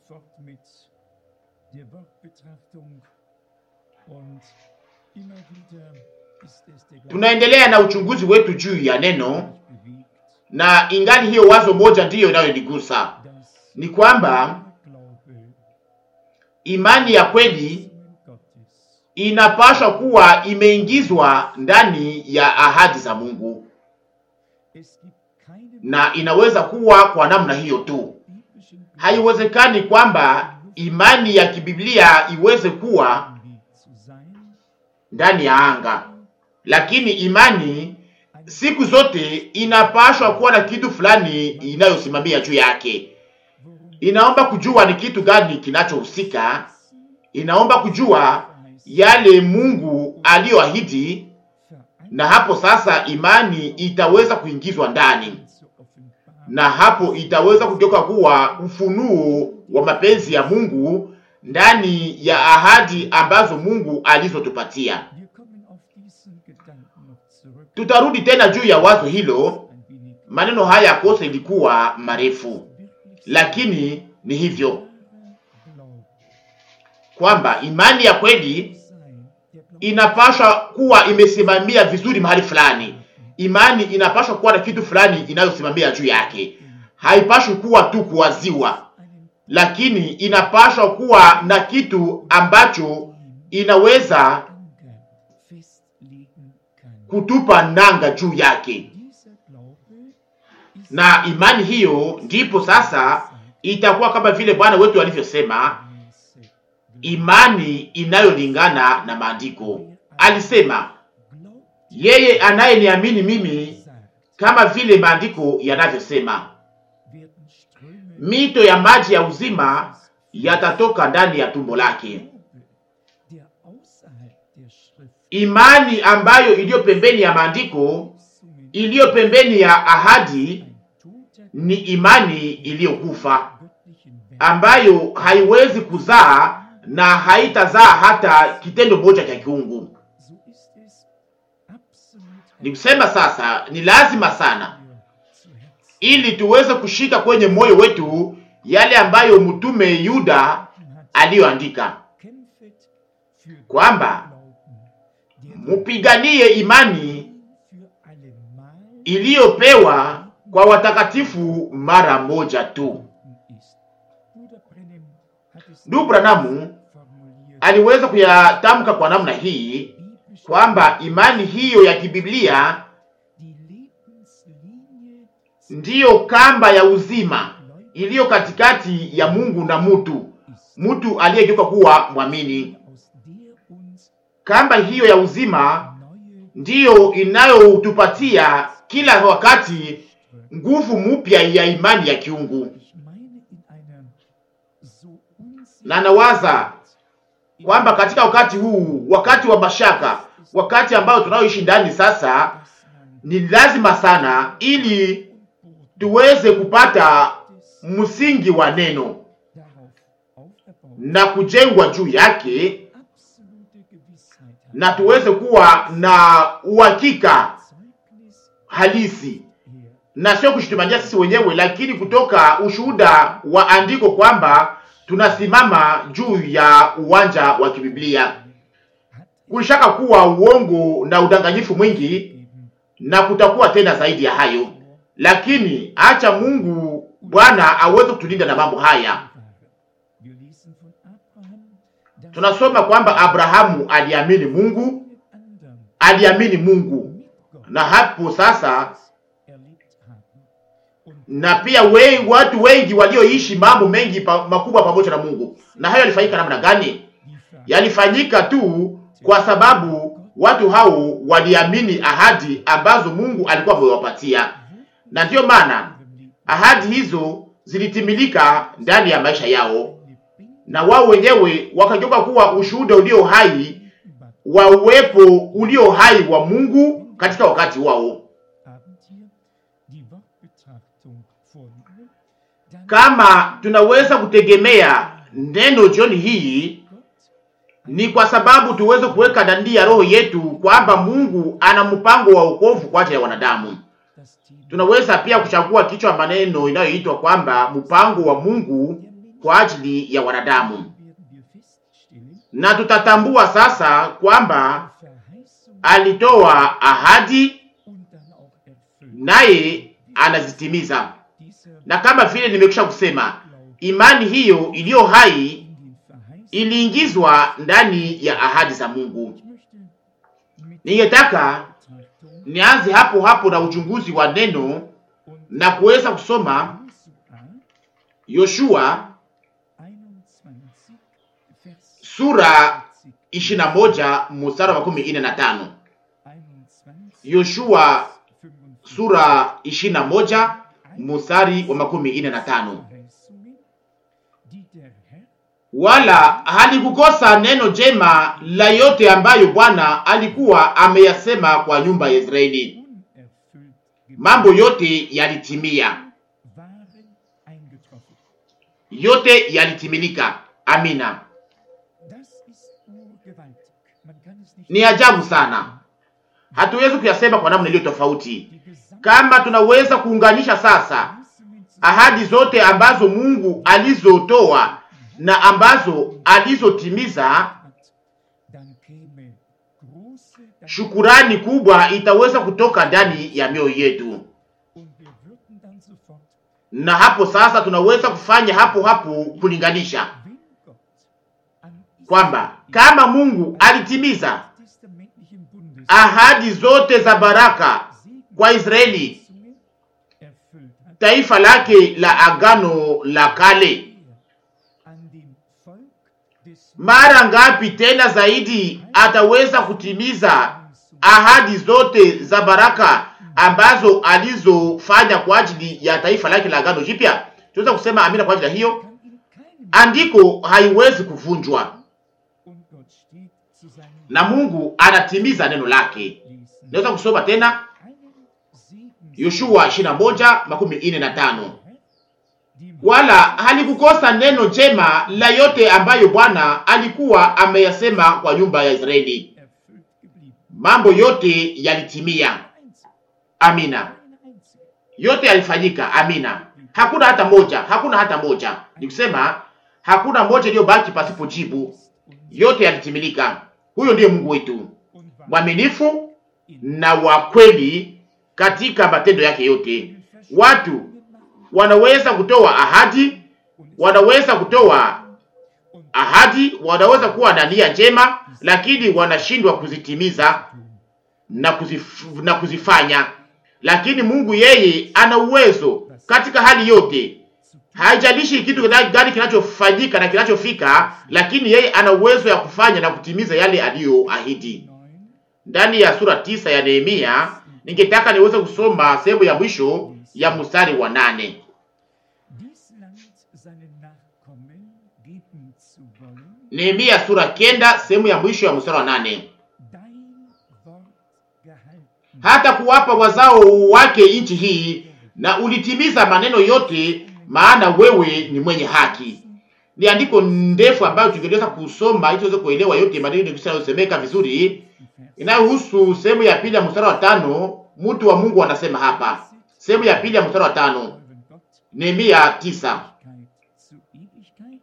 fort mit der Wortbetrachtung und immer wieder ist es der Tunaendelea na uchunguzi wetu juu ya neno, Glaube bewegt, na ingali hiyo wazo moja ndiyo inayonigusa dass ni kwamba der Glaube imani ya kweli Verheißungen Gottes inapaswa kuwa imeingizwa ndani ya ahadi za Mungu, es gibt keine na inaweza kuwa kwa namna hiyo tu. biblischen Haiwezekani kwamba imani ya kibiblia iweze kuwa Glauben zu sein, ndani ya anga, lakini imani siku zote inapaswa kuwa na kitu fulani inayosimamia juu yake. worum Inaomba kujua ni kitu gani kinachohusika, inaomba kujua yale Mungu aliyoahidi, na hapo sasa imani itaweza kuingizwa ndani, zur Offenbarung na hapo itaweza kugeuka kuwa ufunuo wa mapenzi ya Mungu ndani ya ahadi ambazo Mungu alizotupatia. Wir kommen auf diesen Gedanken noch zurück. Tutarudi tena juu ya wazo hilo. Ein wenig Maneno haya kose ilikuwa marefu, wirklich lakini ni hivyo Glauben kwamba imani ya kweli sein. Der Glaube inapaswa kuwa imesimamia vizuri mahali fulani. Imani inapaswa kuwa na kitu fulani inayosimamia juu yake, haipaswi kuwa tu kuwaziwa, einen lakini inapaswa kuwa na kitu ambacho inaweza Anker festlegen kann. kutupa nanga juu yake, Dieser Glaube ist na imani hiyo ndipo sasa itakuwa kama vile Bwana wetu alivyosema, gemäße imani inayolingana na maandiko. Alisema, Glaubt yeye anayeniamini mimi, sagt, kama vile maandiko yanavyosema, werden Ströme mito ya maji ya uzima yatatoka ndani ya tumbo lake. Glaube, der außerhalb der Schrift Imani ambayo iliyo pembeni ya maandiko, Verheißungen iliyo pembeni ya ahadi, ein toter ni imani iliyokufa göttlichen Werk ambayo haiwezi kuzaa na haitazaa hata kitendo moja cha kiungu. So ist es absolut Ni kusema sasa, ni lazima sana für zu Herzen ili tuweze kushika kwenye moyo wetu yale ambayo mtume Yuda hat. aliyoandika Kämpfet für kwamba Glauben, der mupiganie imani für allemal iliyopewa kwa watakatifu mara moja tu. ist. Bruder Brennim hat es Ndugu Branamu formuliert. aliweza kuyatamka kwa namna hii Biblische kwamba imani hiyo ya kibiblia die Lebenslinie ndiyo kamba ya uzima Gläubigen iliyo katikati ya Mungu na mutu, ist, mtu aliyegeuka kuwa mwamini. aus der uns Kamba hiyo ya uzima neue ndiyo inayotupatia kila wakati nguvu mpya ya imani ya kiungu, Ich meine in einer so na nawaza kwamba katika wakati huu, wakati wa mashaka, wakati ambao tunaoishi ndani sasa, dass man ni lazima sana ili tuweze kupata msingi wa neno darauf aufgebaut na kujengwa juu yake, absolute Gewissheit hat. na tuweze kuwa na uhakika Zeugnis halisi, her na sio kushitumania sisi wenyewe, lakini kutoka ushuhuda wa andiko kwamba tunasimama juu ya uwanja wa kibiblia. hat Kulishaka kuwa uongo na udanganyifu mwingi, eben na kutakuwa tena zaidi ya hayo, lakini acha Mungu Bwana aweze kutulinda na mambo haya. bewahre. Wir lesen von Abraham, dass Tunasoma kwamba Abrahamu aliamini Mungu, mit anderen aliamini Mungu, mit Gott na hapo sasa erlebt haben. Und na pia we, watu wengi walioishi mambo mengi pa, makubwa pamoja na Mungu. Na hayo yalifanyika namna gani? die Frage Yalifanyika tu kwa sababu watu hao waliamini ahadi ambazo Mungu alikuwa amewapatia, na ndiyo maana ahadi hizo zilitimilika ndani ya maisha yao, na wao wenyewe wakageuka kuwa ushuhuda ulio hai wa uwepo ulio hai wa Mungu katika wakati wao. Abend hier die Wortbetrachtung vornehmen, dann Kama tunaweza kutegemea neno jioni hii, Gott ni kwa sababu tuweze kuweka ndani ya roho yetu kwamba Mungu ana mpango wa wokovu kwa ajili ya wanadamu. das Thema Tunaweza pia kuchagua kichwa maneno inayoitwa kwamba mpango wa Mungu der kwa ajili ya wanadamu, werden wir feststellen, na tutatambua sasa kwamba die Verheißung alitoa ahadi und dann auch erfüllt. naye anazitimiza. Dieser Na kama vile nimekwisha kusema, Glaube imani hiyo iliyo hai in den Verheißungen. iliingizwa ndani ya ahadi za Mungu. Ich möchte mit Ningetaka Betrachtung nianze hapo hapo na uchunguzi wa neno und na kuweza kusoma Josua Yoshua 21, Vers sura 40. ishirini na moja mstari wa makumi ine na tano. 21, Yoshua 45. sura ishirini na moja mstari wa makumi ine na tano. Verheißungen, die der Herr Wala halikukosa neno jema la yote ambayo Bwana alikuwa ameyasema kwa nyumba ya Israeli. unerfüllt Mambo yote yalitimia, waren eingetroffen. yote yalitimilika. Amina. Das ist urgewaltig. Man kann es nicht Ni ajabu sana, hatuwezi kuyasema kwa namna iliyo tofauti. Die gesamte Kama tunaweza kuunganisha sasa Verheißungen zu ahadi zote ambazo Mungu alizotoa na ambazo alizotimiza, hat, dann käme große Dank shukurani kubwa itaweza kutoka ndani ya mioyo yetu, und wir würden dann sofort, na hapo sasa tunaweza kufanya hapo hapo kulinganisha wenn Gott an kwamba kama Mungu alitimiza testamentlichen Bundes ahadi zote za baraka kwa Israeli, Verheißungen erfüllt hat, taifa lake la agano la kale, er an dem Volk des mara ngapi tena zaidi ataweza kutimiza ahadi zote za baraka ambazo alizofanya kwa ajili ya taifa lake la agano jipya. Tunaweza kusema amina kwa ajili ya hiyo. kann in keinem Andiko haiwezi kuvunjwa und Gott steht zu seinem na Mungu anatimiza neno lake. Lesen. Naweza kusoma tena Einen Segen Yoshua 21 makumi ine na tano. die Wala halikukosa neno jema la yote ambayo Bwana alikuwa ameyasema kwa nyumba ya Israeli. erfüllt geblieben. Mambo yote yalitimia. Einzig, Amina. eine einzige. yote yalifanyika. Amina. Hakuna hata moja, hakuna hata moja. Ni kusema hakuna moja iliyobaki pasipo jibu, yote yalitimilika. Huyo ndiye Mungu wetu Und war mwaminifu in na wa kweli katika matendo yake yote. Watu wanaweza kutoa ahadi, wanaweza kutoa ahadi, wanaweza kuwa na nia njema, lakini wanashindwa kuzitimiza na, kuzif, na kuzifanya. Lakini Mungu yeye ana uwezo katika hali yote, haijalishi kitu gani kinachofanyika na kinachofika, lakini yeye ana uwezo ya kufanya na kutimiza yale aliyoahidi. Ndani ya sura tisa ya Nehemia, ningetaka niweze kusoma sehemu ya mwisho ya mstari wa nane. dies Land seinen Nachkommen geben zu wollen, Nehemia sura kenda sehemu ya mwisho ya mstari wa nane. dein Wort gehalten. hata kuwapa wazao wake nchi hii, na ulitimiza maneno yote, maana wewe ni mwenye haki. Ni andiko ndefu ambayo tungeweza kusoma ili tuweze kuelewa yote maneno yanayosemeka vizuri, inayohusu sehemu ya pili ya mstari wa tano. Mtu wa Mungu anasema hapa, sehemu ya pili ya mstari wa tano, Euren Gott Nehemia tisa, Ewigkeit zu Ewigkeit.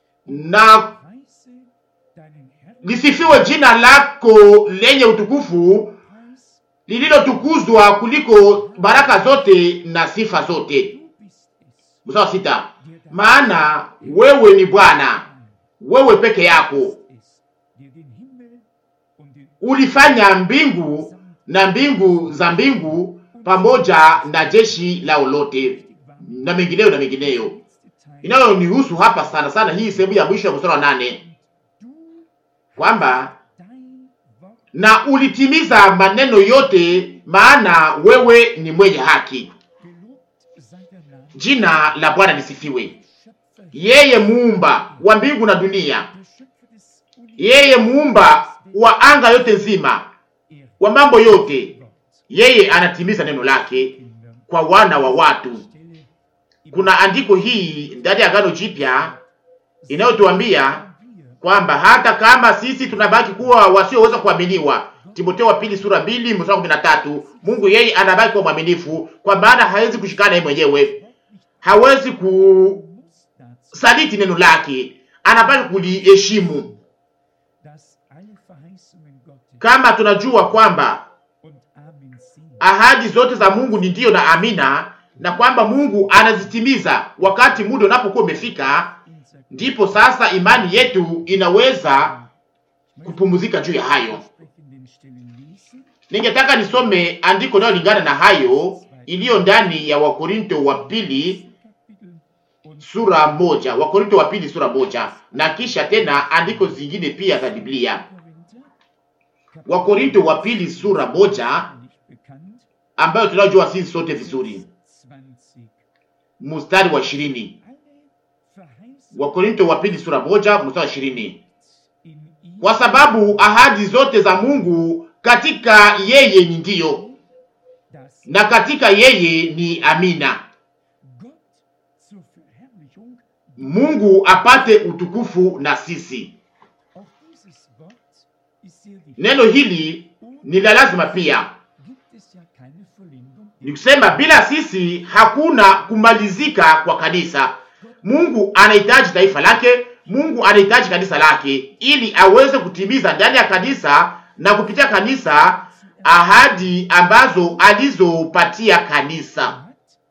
na Preise deinen Herrn lisifiwe jina lako lenye utukufu Preis, lililotukuzwa kuliko baraka zote na sifa zote. du bist es, Mstari wa sita, der dein maana wewe ni Bwana, wewe peke yako ist, der den Himmel und den ulifanya mbingu na mbingu za mbingu pamoja na jeshi lao lote na mengineyo na mengineyo. letzte Teil Inayonihusu hapa sana sana hii sehemu ya mwisho ya mstari wa nane du kwamba dein Wort na ulitimiza maneno yote, maana wewe ni mwenye haki. gelobt sei der Name Jina la Bwana lisifiwe. Schöpfer, Yeye muumba wa mbingu na dunia, der Schöpfer des yeye muumba wa anga yote nzima, Er wa mambo yote, Wort yeye anatimiza neno lake Kinder kwa wana wa watu. Stelle Kuna andiko hii ndani ya Agano Jipya inayotuambia wir kwamba hata kama sisi tunabaki kuwa wasioweza kuaminiwa, Timotheo wa pili sura mbili mstari wa kumi na tatu, Mungu yeye anabaki kuwa mwaminifu, kwa maana hawezi kushikana yeye mwenyewe, hawezi ku muss dazu saliti neno lake, anapaswa kuliheshimu. dass alle Verheißungen Gottes Kama tunajua kwamba und Amen sind, ahadi zote za Mungu ni ndiyo na amina, na kwamba Mungu anazitimiza wakati muda unapokuwa umefika, unser ndipo sasa imani yetu inaweza kupumzika juu ya hayo. entsprechenden Stellen lesen, Ningetaka nisome andiko linalolingana na hayo iliyo ndani ya Wakorinto wa pili Kapitel und sura moja, Wakorinto wa pili sura moja, na kisha tena andiko zingine pia za Biblia. Korinther, Wakorinto wa pili sura moja, nicht bekannt, ambayo tunajua sisi sote vizuri, 20. mstari wa ishirini. Alle Verheißungen Wakorinto wa pili sura moja mstari wa ishirini. in ihm Kwa sababu ahadi zote za Mungu katika yeye ni ndiyo, dass na katika yeye ni amina, Gott zur Verherrlichung Mungu apate utukufu na sisi. auch dieses Wort ist sehr wichtig. Neno hili ni la lazima pia, Gibt es ja keine Vollendung ni kusema bila sisi hakuna kumalizika kwa kanisa. Mungu anahitaji taifa lake, Mungu anahitaji kanisa lake ili aweze kutimiza ndani ya kanisa na kupitia kanisa ahadi ambazo alizopatia kanisa, hat,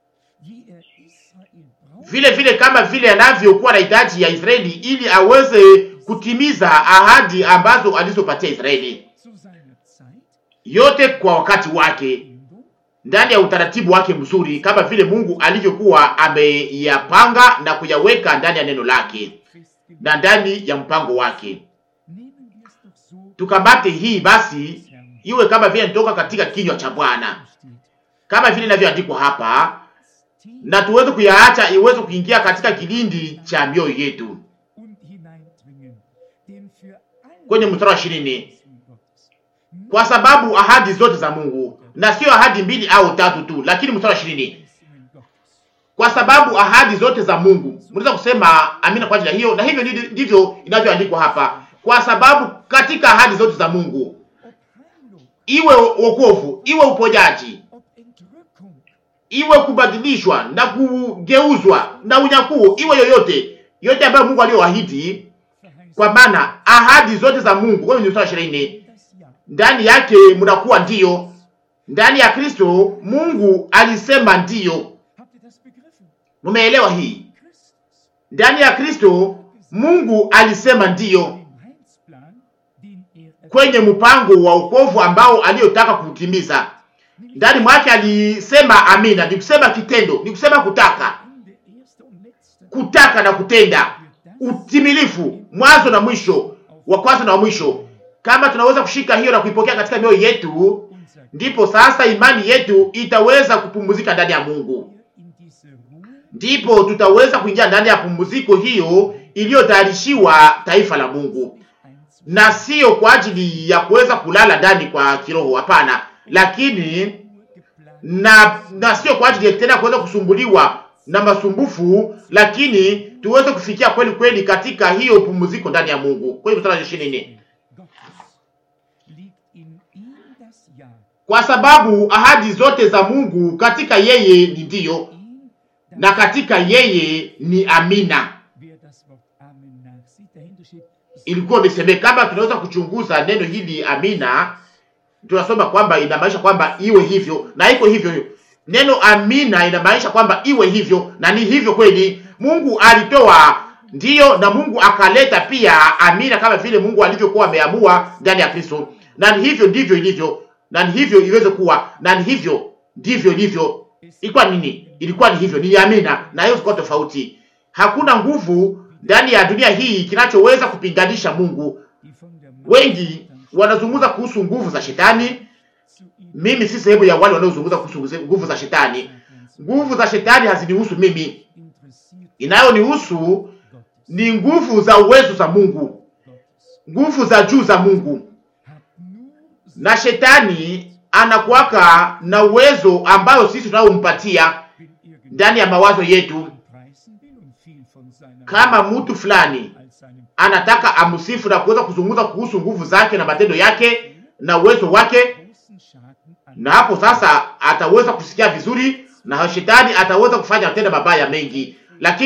wie er Israel braucht, vile vile kama vile anavyokuwa na hitaji ya Israeli ili aweze kutimiza ahadi ambazo alizopatia Israeli, zu seiner Zeit yote kwa wakati wake Bindung ndani ya utaratibu wake mzuri, kama vile Mungu alivyokuwa ameyapanga na kuyaweka ndani ya neno lake festgelegt. na ndani ya mpango wake. Nehmen wir es doch so, Tukamate hii basi, des Herrn iwe kama vile nitoka katika kinywa cha Bwana, steht. kama vile inavyoandikwa hapa, Das Tief na tuweze kuyaacha iweze kuingia katika kilindi cha mioyo yetu. und hineindringen, denn für alle Kwenye mstari wa ishirini, Verheißungen Gottes, kwa sababu ahadi zote za Mungu, na sio ahadi mbili au tatu tu, lakini mstari wa ishirini Verheißungen Gottes, kwa sababu ahadi zote za Mungu. Mnaweza kusema amina kwa ajili ya hiyo, na hivyo ndivyo- ndivyo inavyoandikwa hapa, kwa sababu katika ahadi zote za Mungu, ob Heilung, iwe wokovu, iwe uponyaji, ob Entrückung, iwe kubadilishwa na kugeuzwa na unyakuo, iwe yoyote yote ambayo Mungu aliyoahidi, Verheißung, kwa maana ahadi zote za Mungu, kwa hiyo ni mstari wa ishirini, das Ja, ndani yake mnakuwa ndiyo. Ndani ya Kristo Mungu alisema ndiyo. habt ihr das begriffen? Mumeelewa hii? In Christus, Ndani ya Kristo Mungu alisema ndiyo dem Heilsplan, den er kwenye mpango wa wokovu ambao aliyotaka kutimiza. Ndani mwake alisema amina, ni kusema kitendo, ni kusema kutaka, Ende, erste und letzte, kutaka na kutenda, für das utimilifu, mwanzo na mwisho, wa kwanza na wa mwisho. Kama tunaweza kushika hiyo na kuipokea katika mioyo yetu, unser ndipo sasa imani yetu itaweza kupumzika ndani ya Mungu, Hier in diese Ruhe ndipo tutaweza kuingia ndani ya pumziko hiyo iliyotayarishiwa taifa la Mungu. einzu na sio kwa ajili ya kuweza kulala ndani kwa kiroho, hapana, lakini Ruhe geplant na na sio kwa ajili ya tena kuweza kusumbuliwa na masumbufu, lakini tuweze kufikia kweli kweli katika hiyo pumziko ndani ya Mungu. Kwenye mstari wa ishirini na nne Gottes liegt in ihm das Ja, kwa sababu ahadi zote za Mungu katika yeye ni ndiyo ihm das na katika yeye ni amina. Wer das Wort Amen nachsieht, dahinter steht, Ilikuwa imesemeka, kama tunaweza kuchunguza neno hili amina, tunasoma kwamba inamaanisha kwamba iwe hivyo na iko hivyo hivyo. Neno amina inamaanisha kwamba iwe hivyo na ni hivyo kweli. Mungu alitoa ndiyo, na Mungu akaleta pia amina, kama vile Mungu alivyokuwa ameamua ndani ya Kristo, na ni hivyo ndivyo ilivyo, na ni hivyo iweze kuwa, na ni hivyo ndivyo ilivyo. Ilikuwa nini? Ilikuwa ni hivyo, ni amina, na hiyo zikuwa tofauti. Hakuna nguvu ndani ya dunia hii kinachoweza kupinganisha Mungu. die von der Macht Wengi wanazungumza kuhusu nguvu za shetani. zu ihm Mimi si sehemu ya wale wanaozungumza kuhusu nguvu za shetani. Nguvu za shetani hazinihusu mimi, interessiert inayonihusu Gottes, ni nguvu za uwezo za Mungu, Gottes nguvu za juu za Mungu. hat nur Na shetani anakuwaka na uwezo ambayo sisi tunayompatia wenn irgend ndani ya mawazo yetu. preisen will und viel von seiner Kama mtu fulani als seinem anataka amsifu na kuweza kuzungumza kuhusu nguvu zake na matendo yake na uwezo wake, großen Schaden an na hapo sasa ataweza kusikia vizuri, na shetani ataweza kufanya matendo mabaya mengi. Lakini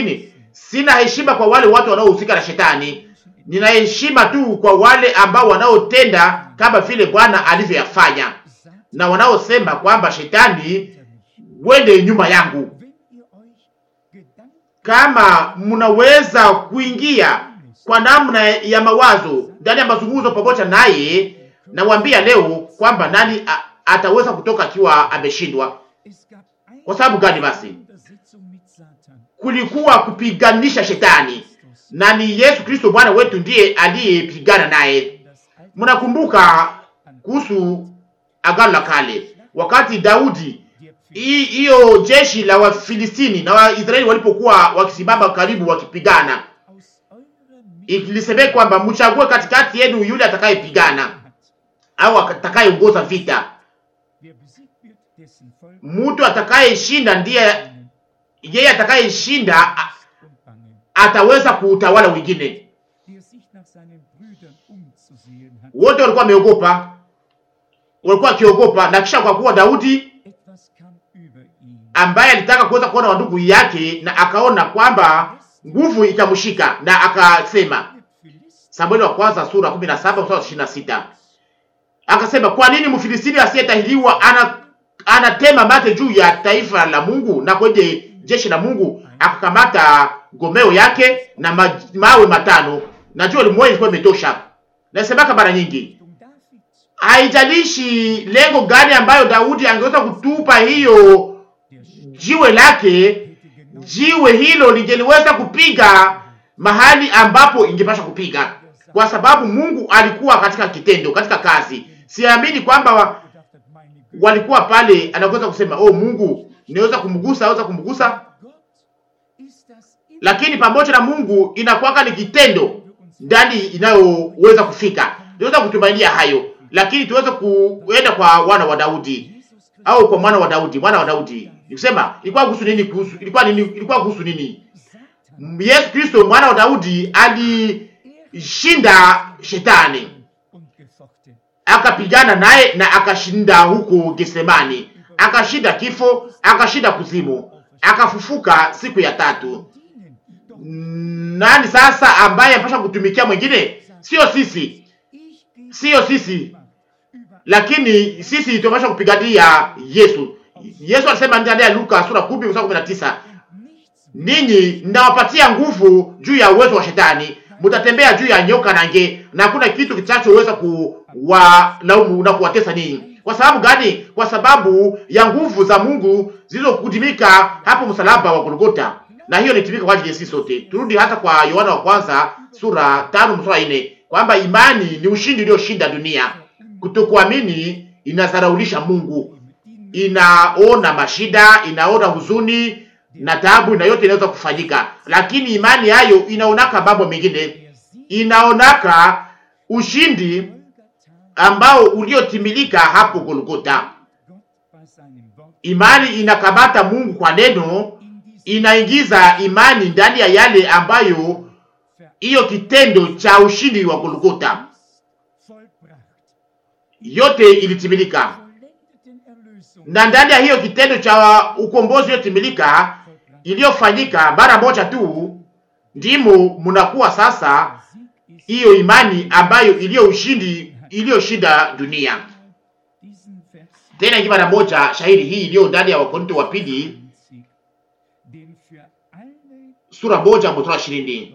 Sina heshima kwa wale watu wanaohusika na shetani, nina heshima tu kwa wale ambao wanaotenda kama vile Bwana alivyoyafanya na wanaosema kwamba shetani, wende nyuma yangu. Kama mnaweza kuingia kwa namna ya mawazo ndani ya mazungumzo pamoja naye, nawaambia leo kwamba nani a, ataweza kutoka akiwa ameshindwa. Kwa sababu gani? Basi kulikuwa kupiganisha shetani, na ni Yesu Kristo Bwana wetu ndiye aliyepigana naye. Mnakumbuka kuhusu Agano la Kale, wakati Daudi hiyo jeshi la Wafilistini na Waisraeli walipokuwa wakisimama karibu wakipigana, ilisemeka kwamba mchague katikati yenu yule atakayepigana au atakayeongoza vita. Mtu atakayeshinda ndiye yeye atakayeshinda ataweza kuutawala wengine. Wote walikuwa wameogopa, walikuwa wakiogopa, na kisha kwa kuwa Daudi ambaye alitaka kuweza kuona wandugu yake na akaona kwamba nguvu ikamshika, na akasema, Samueli wa kwanza sura 17 mstari wa 26, akasema, kwa nini Mfilistini asiyetahiriwa ana anatema mate juu ya taifa la Mungu na kwenye jeshi la Mungu? Akakamata gomeo yake na ma, mawe matano na jua limoja ilikuwa imetosha. Nasemaka mara nyingi, haijalishi lengo gani ambayo Daudi angeweza kutupa hiyo jiwe lake, jiwe hilo lingeliweza kupiga mahali ambapo ingepasha kupiga, kwa sababu Mungu alikuwa katika kitendo, katika kazi. Siamini kwamba walikuwa pale, anaweza kusema oh, Mungu niweza kumgusa, aweza kumgusa, lakini pamoja na Mungu inakuwaka ni kitendo ndani inayoweza kufika. Niweza kutumainia hayo, lakini tuweze kuenda kwa wana wa Daudi au kwa mwana wa Daudi, mwana wa Daudi nikusema ilikuwa kuhusu nini? Kuhusu ilikuwa nini? Ilikuwa kuhusu nini? Yesu Kristo mwana wa Daudi alishinda shetani, akapigana naye na akashinda huko Getsemani, akashinda kifo, akashinda kuzimu, akafufuka siku ya tatu. Nani sasa ambaye anapaswa kutumikia mwingine? Sio sisi, sio sisi, lakini sisi tunapaswa kupigania Yesu. Yesu alisema ndani ya Luka sura 10 mstari 19, ninyi ninawapatia nguvu juu ya uwezo wa shetani, mtatembea juu ya nyoka na nge, na hakuna kitu kitachoweza kuwalaumu na kuwatesa ninyi. Kwa sababu gani? Kwa sababu ya nguvu za Mungu zilizokudimika hapo msalaba wa Golgota, na hiyo ilitimika kwa ajili ya sisi sote. Turudi hata kwa Yohana wa kwanza sura 5 mstari 4, kwamba imani ni ushindi ulioshinda dunia. Kutokuamini inazaraulisha Mungu inaona mashida, inaona huzuni na taabu, na yote inaweza kufanyika, lakini imani hayo inaonaka mambo mengine, inaonaka ushindi ambao uliotimilika hapo Golgota. Imani inakamata Mungu kwa neno, inaingiza imani ndani ya yale ambayo hiyo kitendo cha ushindi wa Golgota yote ilitimilika na ndani ya hiyo kitendo cha ukombozi uliotimilika iliyofanyika mara moja tu, ndimo mnakuwa sasa hiyo imani ambayo iliyo ushindi iliyoshinda dunia. Tena hii mara moja shahidi hii iliyo ndani ya Wakorinto wa pili sura moja mstari ishirini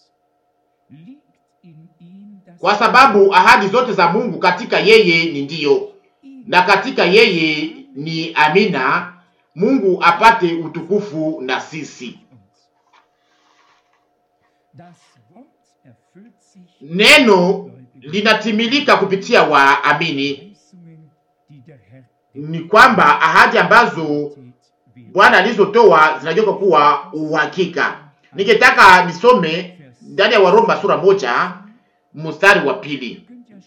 kwa sababu ahadi zote za Mungu katika yeye ni ndiyo na katika yeye ni amina, Mungu apate utukufu na sisi. Neno linatimilika kupitia waamini, ni kwamba ahadi ambazo Bwana alizotoa zinageuka kuwa uhakika. Ningetaka nisome ndani ya Waroma sura moja mstari wa pili.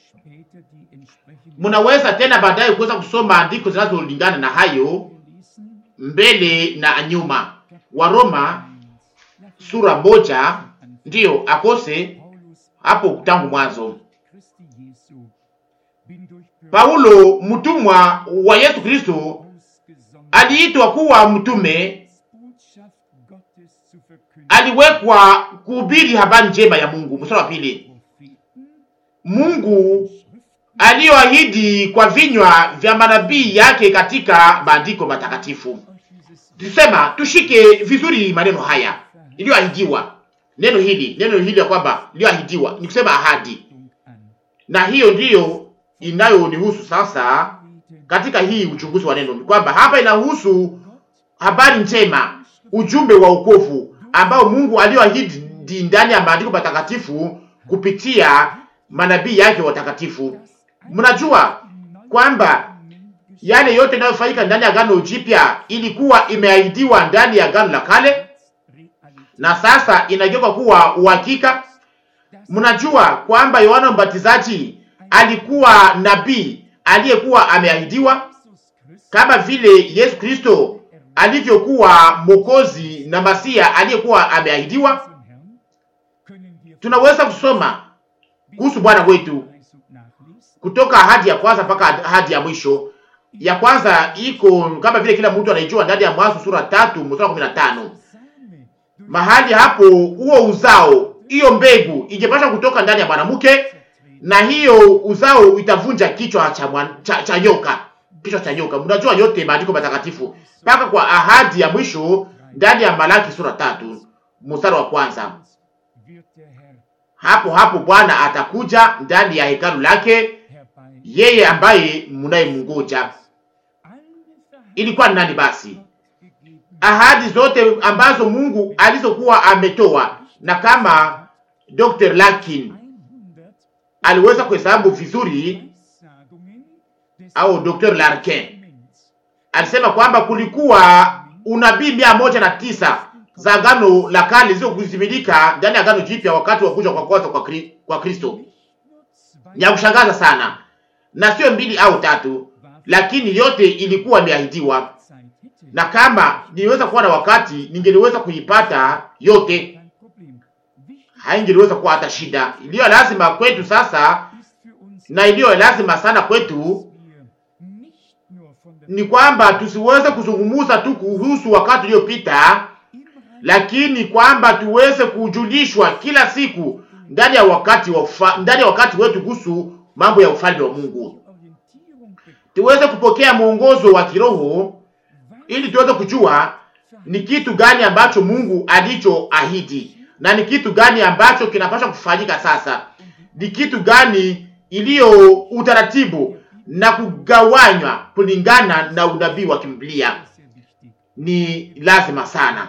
Munaweza tena baadaye kuweza kusoma andiko zinazolingana na hayo mbele na nyuma. Waroma sura moja ndiyo akose hapo tangu mwanzo. Paulo mtumwa wa Yesu Kristo aliitwa kuwa mtume aliwekwa kuhubiri habari njema ya Mungu. Mstari wa pili, Mungu aliyoahidi kwa vinywa vya manabii yake katika maandiko matakatifu. Tusema tushike vizuri maneno haya iliyoahidiwa, neno hili, neno hili ya kwamba iliyoahidiwa ni kusema ahadi, na hiyo ndiyo inayonihusu sasa katika hii uchunguzi wa neno, ni kwamba hapa inahusu habari njema, ujumbe wa wokovu ambao Mungu aliyoahidi ndani ya maandiko matakatifu kupitia manabii yake watakatifu. Mnajua kwamba yale yote yanayofanyika ndani ya Agano Jipya ilikuwa imeahidiwa ndani ya Agano la Kale na sasa inageuka kuwa uhakika. Mnajua kwamba Yohana Mbatizaji alikuwa nabii aliyekuwa ameahidiwa kama vile Yesu Kristo alivyokuwa Mwokozi na Masia aliyekuwa ameahidiwa. Tunaweza kusoma kuhusu Bwana wetu kutoka ahadi ya kwanza mpaka ahadi ya mwisho. Ya kwanza iko kama vile kila mtu anaijua ndani ya Mwanzo sura tatu mstari kumi na tano. Mahali hapo huo uzao, hiyo mbegu ingepasha kutoka ndani ya mwanamke, na hiyo uzao itavunja kichwa cha, mwan, cha, cha nyoka, kichwa cha nyoka. Mnajua yote maandiko matakatifu mpaka kwa ahadi ya mwisho ndani ya Malaki sura tatu mstari wa kwanza. Hapo hapo Bwana atakuja ndani ya hekalu lake, yeye ambaye mnayemngoja. Ilikuwa ni nani basi? Ahadi zote ambazo Mungu alizokuwa ametoa, na kama Dr. Larkin aliweza kuhesabu vizuri, au Dr. Larkin alisema kwamba kulikuwa unabii mia moja na tisa za agano la kale zilizokutimilika ndani ya agano jipya wakati wa kuja kwa kwanza kwa, kri, kwa Kristo. Ni ya kushangaza sana, na sio mbili au tatu, lakini yote ilikuwa imeahidiwa, na kama niliweza kuwa na wakati ningeliweza kuipata yote, haingeliweza kuwa hata shida. Iliyo lazima kwetu sasa na iliyo lazima sana kwetu ni kwamba tusiweze kuzungumuza tu kuhusu wakati uliopita lakini kwamba tuweze kujulishwa kila siku ndani ya wakati wa ufa, ndani ya wakati wetu kuhusu mambo ya ufalme wa Mungu, tuweze kupokea mwongozo wa kiroho ili tuweze kujua ni kitu gani ambacho Mungu alichoahidi na ni kitu gani ambacho kinapaswa kufanyika sasa, ni kitu gani iliyo utaratibu na kugawanywa kulingana na unabii wa Biblia. Ni lazima sana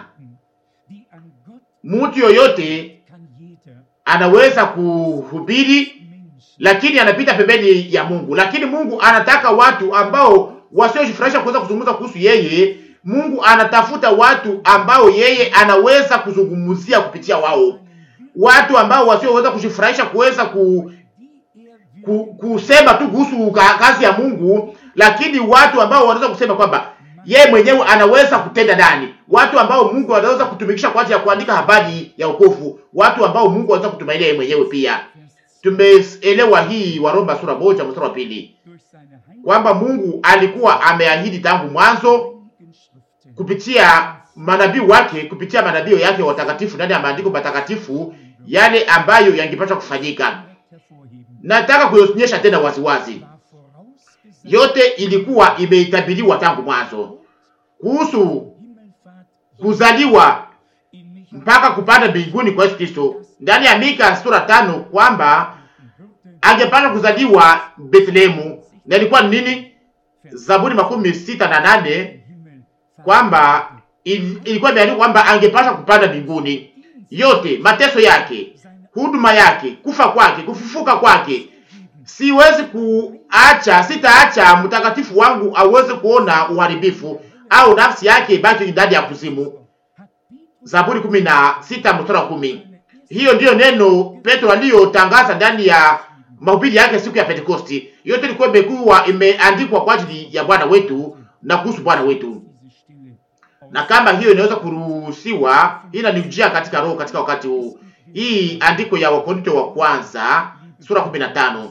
Mtu yoyote anaweza kuhubiri, lakini anapita pembeni ya Mungu. Lakini Mungu anataka watu ambao wasiojifurahisha kuweza kuzungumza kuhusu yeye. Mungu anatafuta watu ambao yeye anaweza kuzungumzia kupitia wao, watu ambao wasioweza kujifurahisha kuweza ku, ku, kusema tu kuhusu kazi ya Mungu, lakini watu ambao wanaweza kusema kwamba yeye mwenyewe anaweza kutenda ndani, watu ambao Mungu anaweza kutumikisha kwa ajili ya kuandika habari ya wokovu, watu ambao Mungu anaweza kutumainia yeye mwenyewe pia. Tumeelewa hii wa Roma sura moja mstari wa pili kwamba Mungu alikuwa ameahidi tangu mwanzo kupitia manabii wake, kupitia manabii yake watakatifu ndani ya maandiko matakatifu yale ambayo yangepaswa kufanyika. Nataka kuonyesha tena waziwazi yote ilikuwa imeitabiriwa tangu mwanzo kuhusu kuzaliwa mpaka kupanda mbinguni kwa Yesu Kristo ndani ya Mika sura tano kwamba angepanda kuzaliwa Bethlehemu, na ilikuwa ni nini? Zaburi makumi sita na nane kwamba il, ilikuwa imeandikwa kwamba angepasha kupanda mbinguni. Yote mateso yake, huduma yake, kufa kwake, kufufuka kwake siwezi kuacha, sitaacha mtakatifu wangu aweze kuona uharibifu au nafsi yake ibaki ndani ya kuzimu. Zaburi kumi na sita mstari wa kumi. Hiyo ndiyo neno Petro aliyotangaza ndani ya mahubiri yake siku ya Pentekosti. Yote ilikuwa imekuwa imeandikwa kwa ajili ya Bwana wetu na kuhusu Bwana wetu, na kama hiyo inaweza kuruhusiwa, hii inanijia katika roho katika wakati huu. Hii andiko ya Wakorinto wa kwanza sura kumi na tano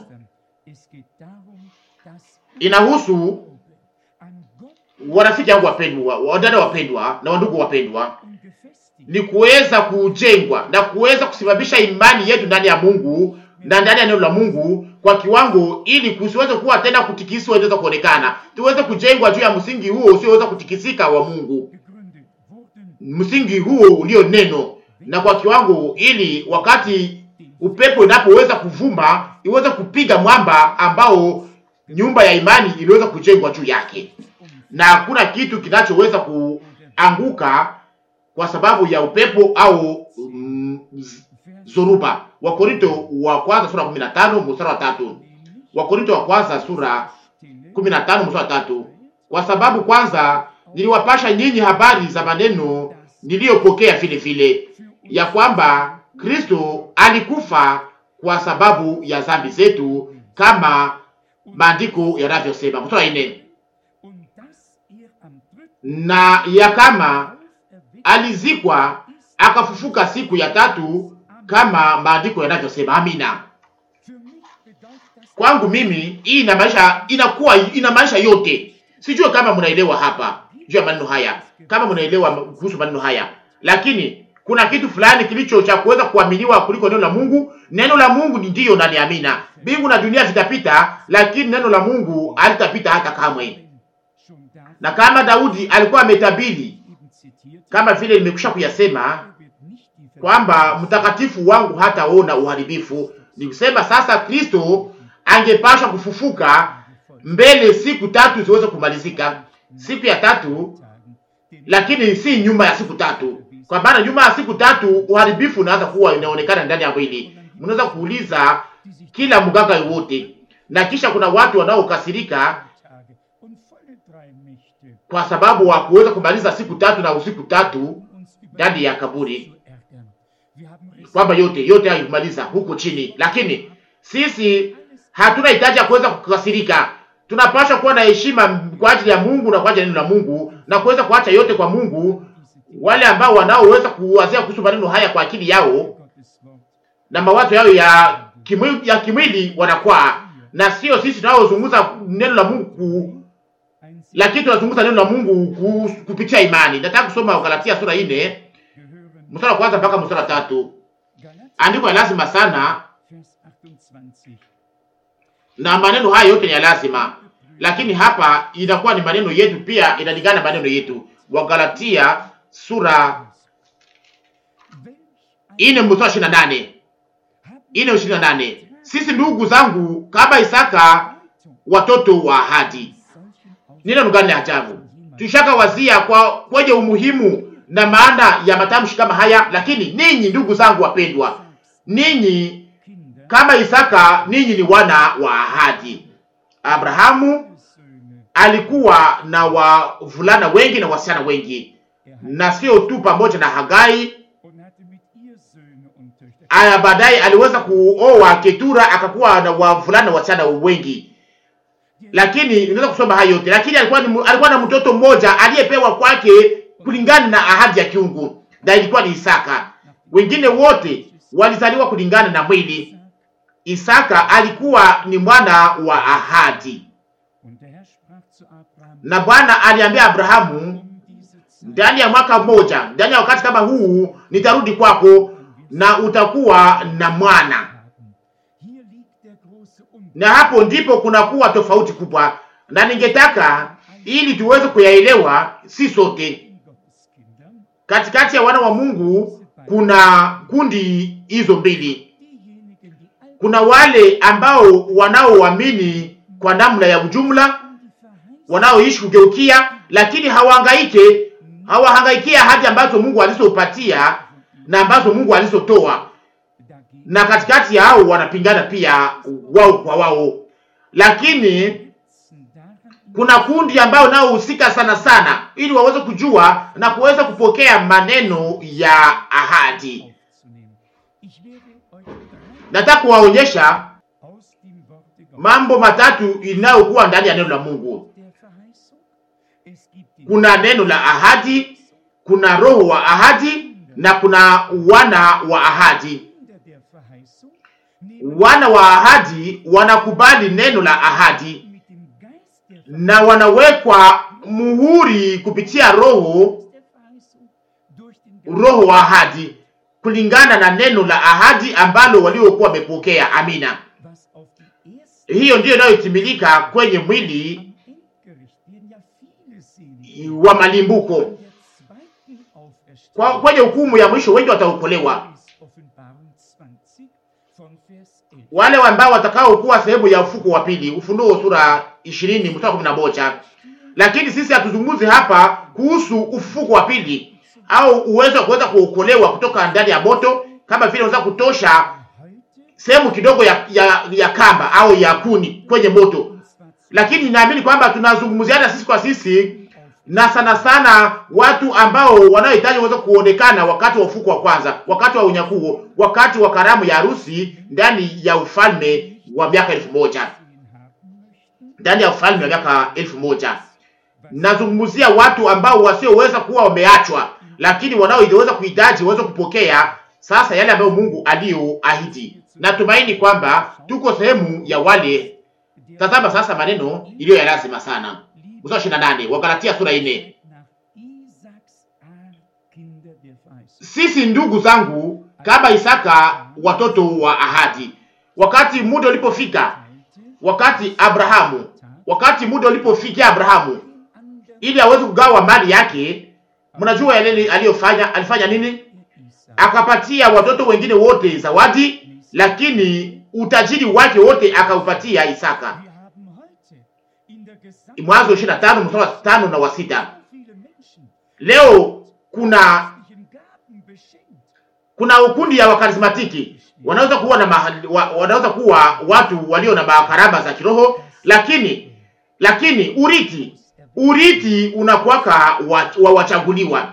inahusu warafiki yangu wapendwa, wadada wapendwa na wandugu wapendwa, ni kuweza kujengwa na kuweza kusimamisha imani yetu ndani ya Mungu na ndani ya neno la Mungu kwa kiwango, ili kusiweze kuwa tena kutikiswa, inaweza kuonekana, tuweze kujengwa juu ya msingi huo usioweza kutikisika wa Mungu, msingi huo ulio neno, na kwa kiwango, ili wakati upepo inapoweza kuvuma iweze kupiga mwamba ambao nyumba ya imani iliweza kujengwa juu yake, na hakuna kitu kinachoweza kuanguka kwa sababu ya upepo au mm, zoruba. Wakorinto wa kwanza sura 15 mstari wa tatu. Wakorinto wa kwanza sura 15 mstari wa tatu. Kwa sababu kwanza niliwapasha nyinyi habari za maneno niliyopokea vile vile, ya kwamba Kristo alikufa kwa sababu ya dhambi zetu kama maandiko yanavyosema. Mstari wa nne, na ya kama alizikwa akafufuka siku ya tatu kama maandiko yanavyosema. Amina. Kwangu mimi hii inamaanisha, inakuwa inamaanisha yote. Sijue kama mnaelewa hapa juu ya maneno haya, kama mnaelewa kuhusu maneno haya, lakini kuna kitu fulani kilicho cha kuweza kuaminiwa kuliko neno la Mungu. Neno la Mungu ni ndiyo na ni amina. Mbingu na dunia zitapita, lakini neno la Mungu halitapita hata kamwe. Na kama Daudi alikuwa ametabiri kama vile nimekwisha kuyasema kwamba mtakatifu wangu hataona uharibifu, ni kusema sasa Kristo angepashwa kufufuka mbele siku tatu ziweze kumalizika, siku ya tatu, lakini si nyuma ya siku tatu, kwa maana nyuma ya siku tatu uharibifu unaanza kuwa inaonekana ndani ya mwili. Mnaweza kuuliza kila mganga yowote, na kisha kuna watu wanaokasirika kwa sababu wa kuweza kumaliza siku tatu na usiku tatu ndani ya kaburi, kwamba yote yote haimaliza huko chini. Lakini sisi hatuna hitaji ya kuweza kukasirika. Tunapaswa kuwa na heshima kwa ajili ya Mungu na kwa ajili ya neno la Mungu na kuweza kuacha yote kwa Mungu. Wale ambao wanaoweza kuwazia kuhusu maneno haya kwa akili yao na mawazo yao ya kimwili, ya kimwili wanakwaa, na sio sisi tunaozungumza neno la Mungu lakini tunazungumza neno la Mungu kupitia imani. Nataka kusoma Galatia sura ine mstari wa kwanza mpaka mstari wa tatu. Andiko ya lazima sana, na maneno haya yote ni ya lazima, lakini hapa inakuwa ni maneno yetu pia, inalingana maneno yetu. Wagalatia sura ine mstari wa ishirini na nane ine ishirini na nane sisi ndugu zangu, kama Isaka watoto wa ahadi Neno gani la ajabu! Tushaka wazia kwa kwenye umuhimu na maana ya matamshi kama haya. Lakini ninyi ndugu zangu wapendwa, ninyi kama Isaka, ninyi ni wana wa ahadi. Abrahamu alikuwa na wavulana wengi na wasichana wengi, na sio tu pamoja na Hagai. Aya, baadaye aliweza kuoa Ketura, akakuwa na wavulana wasichana wengi lakini unaweza kusoma hayo yote, lakini alikuwa ni, alikuwa na mtoto mmoja aliyepewa kwake kulingana na ahadi ya kiungu, na ilikuwa ni Isaka. Wengine wote walizaliwa kulingana na mwili. Isaka alikuwa ni mwana wa ahadi, na Bwana aliambia Abrahamu, ndani ya mwaka mmoja, ndani ya wakati kama huu, nitarudi kwako na utakuwa na mwana na hapo ndipo kunakuwa tofauti kubwa, na ningetaka ili tuweze kuyaelewa, si sote katikati ya wana wa Mungu kuna kundi hizo mbili. Kuna wale ambao wanaoamini kwa namna ya ujumla, wanaoishi kugeukia, lakini hawahangaike, hawahangaikia ahadi ambazo Mungu alizopatia na ambazo Mungu alizotoa na katikati ya hao wanapingana pia wao kwa wao, lakini kuna kundi ambao nao husika sana sana, ili waweze kujua na kuweza kupokea maneno ya ahadi. Nataka kuwaonyesha mambo matatu inayokuwa ndani ya neno la Mungu. Kuna neno la ahadi, kuna roho wa ahadi na kuna wana wa ahadi. Wana wa ahadi wanakubali neno la ahadi na wanawekwa muhuri kupitia roho roho wa ahadi kulingana na neno la ahadi ambalo waliokuwa wamepokea. Amina. was auf die erste Hiyo ndiyo inayotimilika kwenye mwili am Endgericht werden ja viele selig. wa malimbuko. An der zweiten Kwa, Auferstehung kwenye hukumu ya mwisho wengi wataokolewa, ist Offenbarung 20 von Vers 11. wale ambao watakaokuwa sehemu ya ufuko wa pili. Ufunuo sura 20 mstari wa 11. Lakini sisi hatuzungumzi hapa kuhusu ufufuko wa pili au uwezo wa kuweza kuokolewa kutoka ndani ya moto, kama vile unaweza kutosha Heute sehemu kidogo ya, ya, ya kamba au ya kuni kwenye moto, und zwar lakini ninaamini kwamba tunazungumziana sisi kwa sisi na sana sana watu ambao wanaohitaji waweze kuonekana wakati wa ufuko wa kwanza, wakati wa unyakuo, wakati wa karamu ya harusi ndani ya ufalme wa miaka elfu moja sehen haben möchten, ndani ya ufalme wa miaka elfu moja Nazungumzia watu ambao wasioweza kuwa wameachwa, lakini wanaoweza kuhitaji waweze kupokea sasa yale ambayo Mungu aliyoahidi. Natumaini kwamba tuko sehemu ya wale. der Tazama sasa maneno iliyo ya lazima sana, Liebe mstari wa 28 Wagalatia sura 4. nach Isaaks Art Kinder der Verheißung. Sisi ndugu zangu, kama Isaka, watoto wa ahadi. Wakati muda ulipofika, Teilte wakati Abrahamu, wakati muda ulipofikia Abrahamu den anderen ili aweze kugawa mali yake, mnajua yale aliyofanya. Alifanya nini? der Isaak Akapatia watoto wengine wote zawadi, lakini utajiri wake wote akaupatia Isaka. Wir haben heute in der gesamten Mwanzo 25 mstari wa 5 na wa sita. so viele Menschen Leo kuna geistlichen Gaben beschenkt. kuna ukundi ya wakarismatiki wanaweza kuwa na mahali, wa, wanaweza kuwa watu walio na makarama za kiroho, lakini lakini urithi urithi unakuwaka wa, wa wachaguliwa.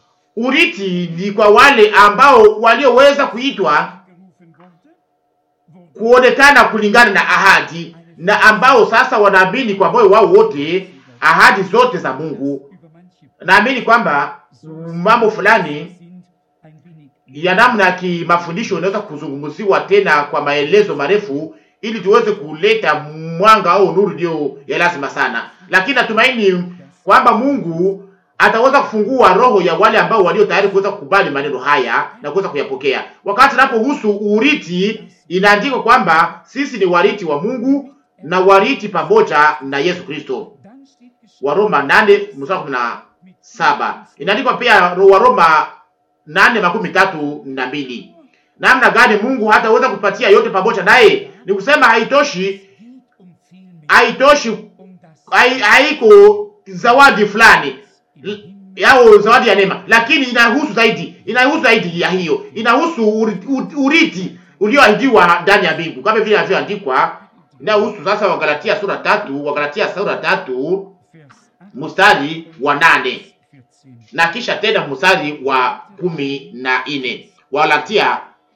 Urithi ni kwa wale ambao walioweza kuitwa gerufen wurde, wurde kuonekana kulingana na ahadi na ambao sasa wanaamini kwa moyo wao wote ahadi zote za Mungu. über manche Naamini kwamba mambo fulani sind ein wenig ya namna ya kimafundisho inaweza kuzungumziwa tena kwa maelezo marefu, ili tuweze kuleta mwanga au nuru iliyo ya lazima sana, lakini natumaini kwamba Mungu ataweza kufungua roho ya wale ambao walio tayari kuweza kukubali maneno haya na kuweza kuyapokea. Wakati napohusu urithi, inaandikwa kwamba sisi ni warithi wa Mungu na warithi pamoja na Yesu Kristo, Dann steht geschrieben, Waroma 8 mstari wa kumi na saba. Inaandikwa pia Waroma nane makumi tatu na mbili. Namna gani Mungu hataweza kupatia yote pamoja naye? Ni kusema haitoshi, geht um viel mehr, haitoshi, um das hai- haiko zawadi fulani im Himmel yao zawadi ya neema, lakini inahusu zaidi, inahusu zaidi ya hiyo, inahusu uri- u- urithi ulioahidiwa ndani ya mbingu, kama vile inavyoandikwa inahusu sasa Wagalatia sura tatu, Wagalatia sura tatu Vers 8, mstari wa nane 14. na kisha tena mstari wa kumi na nne Wagalatia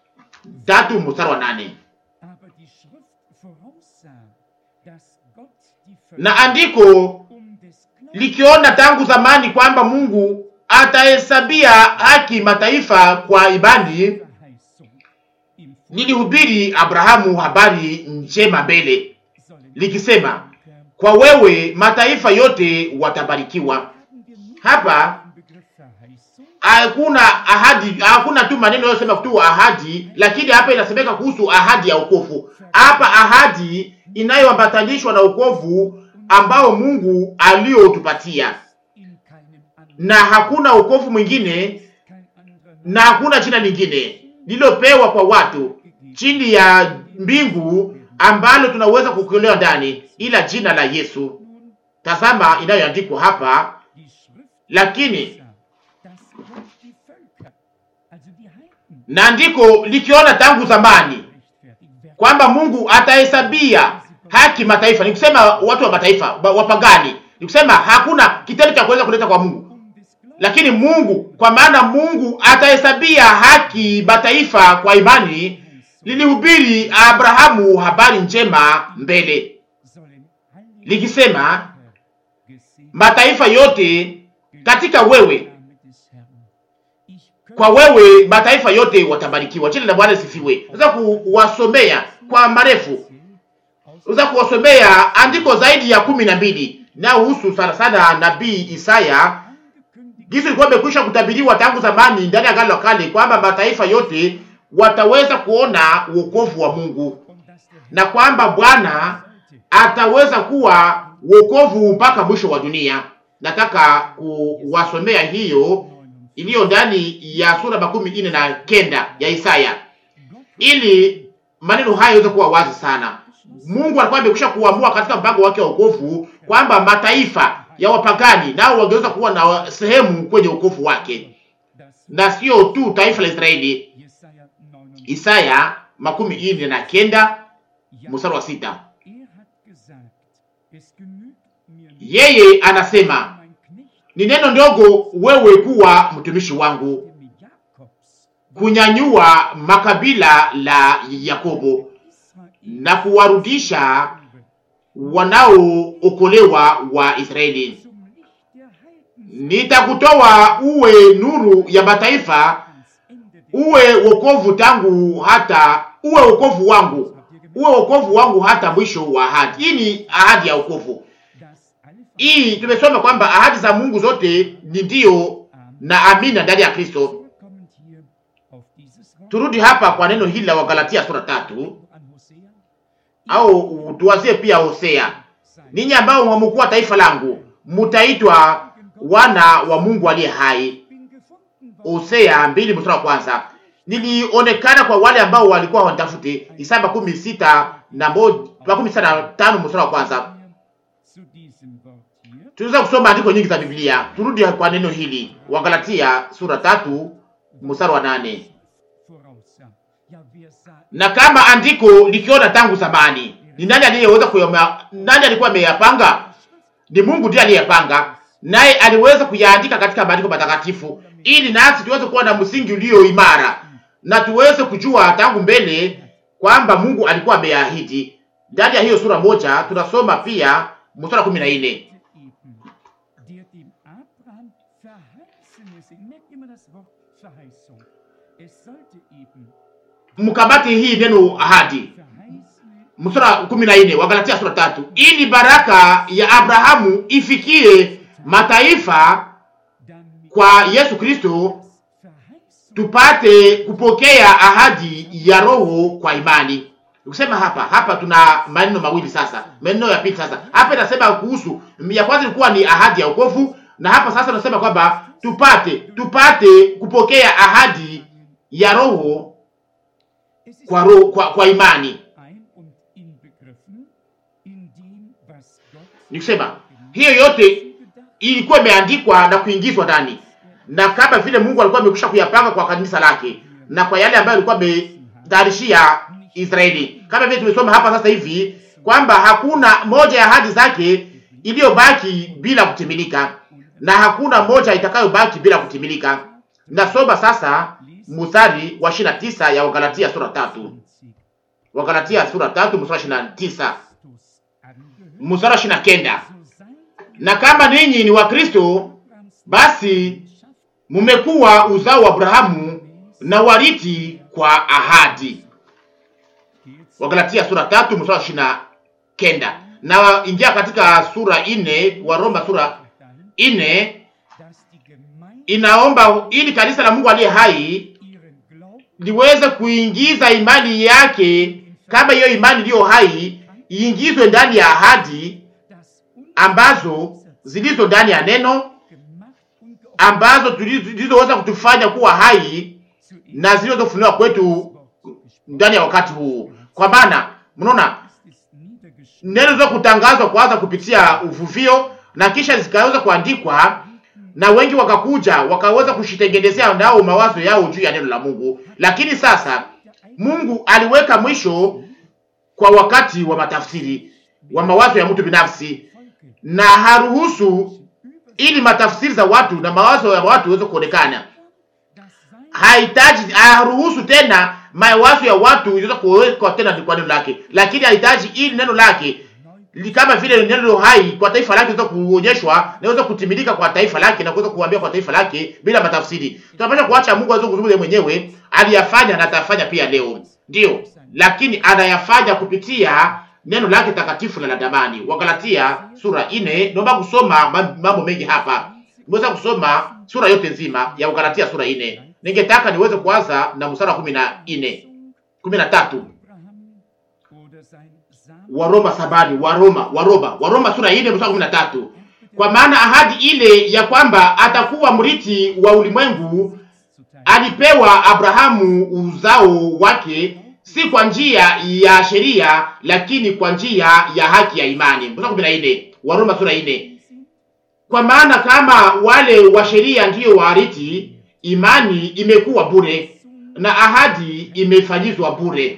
tatu mstari wa nane Aber die Schrift voraussah, dass Gott die na Völker andiko um des Glaubens likiona tangu zamani kwamba Mungu atahesabia haki mataifa kwa imani, Verheißung im lilihubiri Abrahamu habari njema mbele sollen likisema, Völker kwa wewe mataifa yote watabarikiwa. haben wir nicht Hapa den Begriff Verheißung, hakuna ahadi, hakuna tu maneno yanayosema tu ahadi, lakini hapa inasemeka kuhusu ahadi ya wokovu. Hapa ahadi inayoambatanishwa na wokovu ambao Mungu aliotupatia, in keinem anderen, na hakuna wokovu mwingine kein anderer na hakuna jina lingine lililopewa kwa watu chini ya mbingu ambalo tunaweza kuokolewa ndani ila jina la Yesu. nun Tazama inayoandikwa hapa, die Schrift lakini sah, dass Gott die Völker, also die Heiden, na andiko likiona tangu zamani rechtfertigt. Wer kwamba Mungu atahesabia haki mataifa, ni kusema watu wa mataifa wa- wapagani, ni kusema hakuna kitendo cha kuweza kuleta kwa Mungu, um des Glaubens lakini Mungu, kwa maana Mungu atahesabia haki mataifa kwa imani, lilihubiri Abrahamu habari njema mbele sollen alle likisema, Völker gesegnet mataifa yote katika wewe, Name des Herrn. Ich kwa könnte wewe mataifa yote watabarikiwa. Jina la Bwana lisifiwe. Naweza kuwasomea kwa marefu, aus naweza kuwasomea andiko zaidi ya kumi na mbili nayohusu sana sana nabii Isaya angekündigt Gisi ilikuwa imekwisha kutabiriwa tangu zamani ndani ya Agano la Kale kwamba mataifa yote wataweza kuona wokovu wa Mungu na kwamba Bwana ataweza kuwa wokovu mpaka mwisho wa dunia. Nataka kuwasomea hiyo iliyo ndani ya sura makumi ine na kenda ya Isaya ili maneno haya yaweze kuwa wazi sana. Mungu alikuwa amekwisha kuamua katika mpango wake wa wokovu kwamba mataifa ya wapagani nao wangeweza kuwa na sehemu kwenye wokovu wake, na sio tu taifa la Israeli. Isaya makumi ine na kenda mstari wa sita. Yeye anasema ni neno ndogo wewe kuwa mtumishi wangu, kunyanyua makabila la Yakobo na kuwarudisha wanaookolewa wa Israeli. Nitakutoa uwe nuru ya mataifa, uwe wokovu tangu hata uwe wokovu wangu, uwe wokovu wangu hata mwisho wa ahadi. Hii ni ahadi ya wokovu. Hii tumesoma kwamba ahadi za Mungu zote ni ndio na amina ndani ya Kristo. Turudi hapa kwa neno hili la Wagalatia sura tatu, au tuwazie pia Hosea, ninyi ambao hamkuwa taifa langu mutaitwa wana wa Mungu aliye hai. Hosea mbili mstari wa kwanza. Nilionekana kwa wale ambao walikuwa wanitafuti. Isaya makumi sita na moja makumi sita na tano mstari wa kwanza. Tunaweza kusoma andiko nyingi za Biblia. Turudi kwa neno hili, Wagalatia sura tatu mstari wa nane. Na kama andiko likiona tangu zamani, ni nani aliyeweza kuyoma? Nani alikuwa ameyapanga? Ni Mungu ndiye aliyepanga, naye aliweza kuyaandika katika maandiko matakatifu, ili nasi tuweze kuwa na msingi ulio imara na tuweze kujua tangu mbele kwamba Mungu alikuwa ameahidi. Ndani ya hiyo sura moja tunasoma pia mstari kumi na nne mkabati hii neno ahadi, mstari kumi na nne Wagalatia sura tatu, ili baraka ya Abrahamu ifikie mataifa kwa Yesu Kristo tupate kupokea ahadi ya Roho kwa imani. Ukisema hapa hapa, tuna maneno mawili sasa, maneno ya pili sasa. Hapa inasema kuhusu ya kwanza ilikuwa ni ahadi ya wokovu, na hapa sasa tunasema kwamba tupate tupate kupokea ahadi ya Roho kwa, roho, kwa, kwa imani. Nikusema hiyo yote ilikuwa imeandikwa na kuingizwa ndani na kama vile Mungu alikuwa amekwisha kuyapanga kwa kanisa lake na kwa yale ambayo alikuwa ametayarishia Israeli, kama vile tumesoma hapa sasa hivi kwamba hakuna moja ya ahadi zake iliyobaki bila kutimilika na hakuna moja itakayobaki bila kutimilika. Nasoma sasa mstari wa ishirini na tisa ya Wagalatia sura tatu, Wagalatia sura tatu mstari wa ishirini na tisa mstari wa ishirini na kenda na kama ninyi ni Wakristo basi mumekuwa uzao wa Abrahamu na wariti kwa ahadi. Wagalatia sura tatu mstari wa ishirini na kenda na ingia katika sura ine wa Roma sura ine inaomba ili kanisa la Mungu aliye hai liweze kuingiza imani yake, kama hiyo imani iliyo hai iingizwe ndani ya ahadi ambazo zilizo ndani ya neno ambazo zilizoweza kutufanya kuwa hai na zilizofunuliwa kwetu ndani ya wakati huu. Kwa maana mnaona neno liweza kutangazwa kwanza kupitia uvuvio na kisha zikaweza kuandikwa, na wengi wakakuja wakaweza kushitengenezea nao mawazo yao juu ya neno la Mungu. Lakini sasa Mungu aliweka mwisho kwa wakati wa matafsiri wa mawazo ya mtu binafsi, na haruhusu ili matafsiri za watu na mawazo ya watu iweze kuonekana. Hahitaji, haruhusu tena mawazo ya watu iweze kuwekwa tena kwa neno lake, lakini hahitaji ili neno lake li kama vile neno hai kwa taifa lake liweze kuonyeshwa na iweze kutimilika kwa taifa lake na kuweza kuambia kwa taifa lake bila matafsiri. Tunapaswa kuacha Mungu aweze kuzungumza mwenyewe, aliyafanya na atafanya pia leo, ndio, lakini anayafanya kupitia neno lake takatifu na la damani. Wagalatia sura ine. Naomba kusoma mambo mengi hapa, nimeweza kusoma sura yote nzima ya Ugalatia sura ine. Ningetaka niweze kuanza na mstari wa kumi na ine kumi na tatu Waroma sabani, Waroma, Waroma, Waroma sura ine mstari wa kumi na tatu kwa maana ahadi ile ya kwamba atakuwa mrithi wa ulimwengu alipewa Abrahamu uzao wake, si kwa njia ya sheria, lakini kwa njia ya haki ya imani. Mstari kumi na nne Waroma sura ine. Kwa maana kama wale wa sheria ndiyo warithi, imani imekuwa bure na ahadi imefanyizwa bure,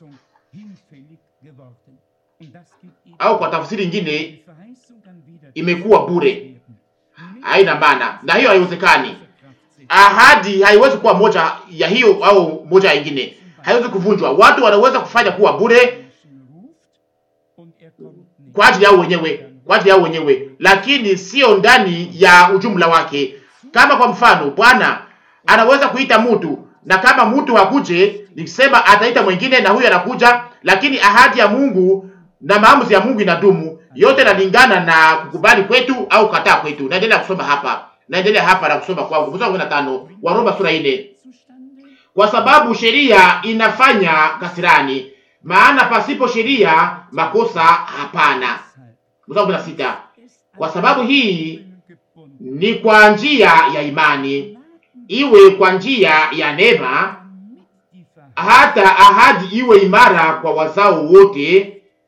au kwa tafsiri nyingine imekuwa bure. Haina maana, na hiyo haiwezekani. Ahadi haiwezi kuwa moja ya hiyo au moja ya ingine, haiwezi kuvunjwa. Watu wanaweza kufanya kuwa bure kwa ajili yao wenyewe, kwa ajili yao wenyewe, lakini sio ndani ya ujumla wake. Kama kwa mfano, Bwana anaweza kuita mtu na kama mtu hakuje, nikisema ataita mwingine na huyo anakuja, lakini ahadi ya Mungu na maamuzi ya Mungu inadumu. Yote inalingana na kukubali kwetu au kataa kwetu. Naendelea kusoma hapa, naendelea hapa na kusoma kwangu, mstari wa 15 Waroma sura ile. Kwa sababu sheria inafanya kasirani, maana pasipo sheria makosa hapana. Mstari wa 16 kwa sababu hii ni kwa njia ya imani, iwe kwa njia ya neema, hata ahadi iwe imara kwa wazao wote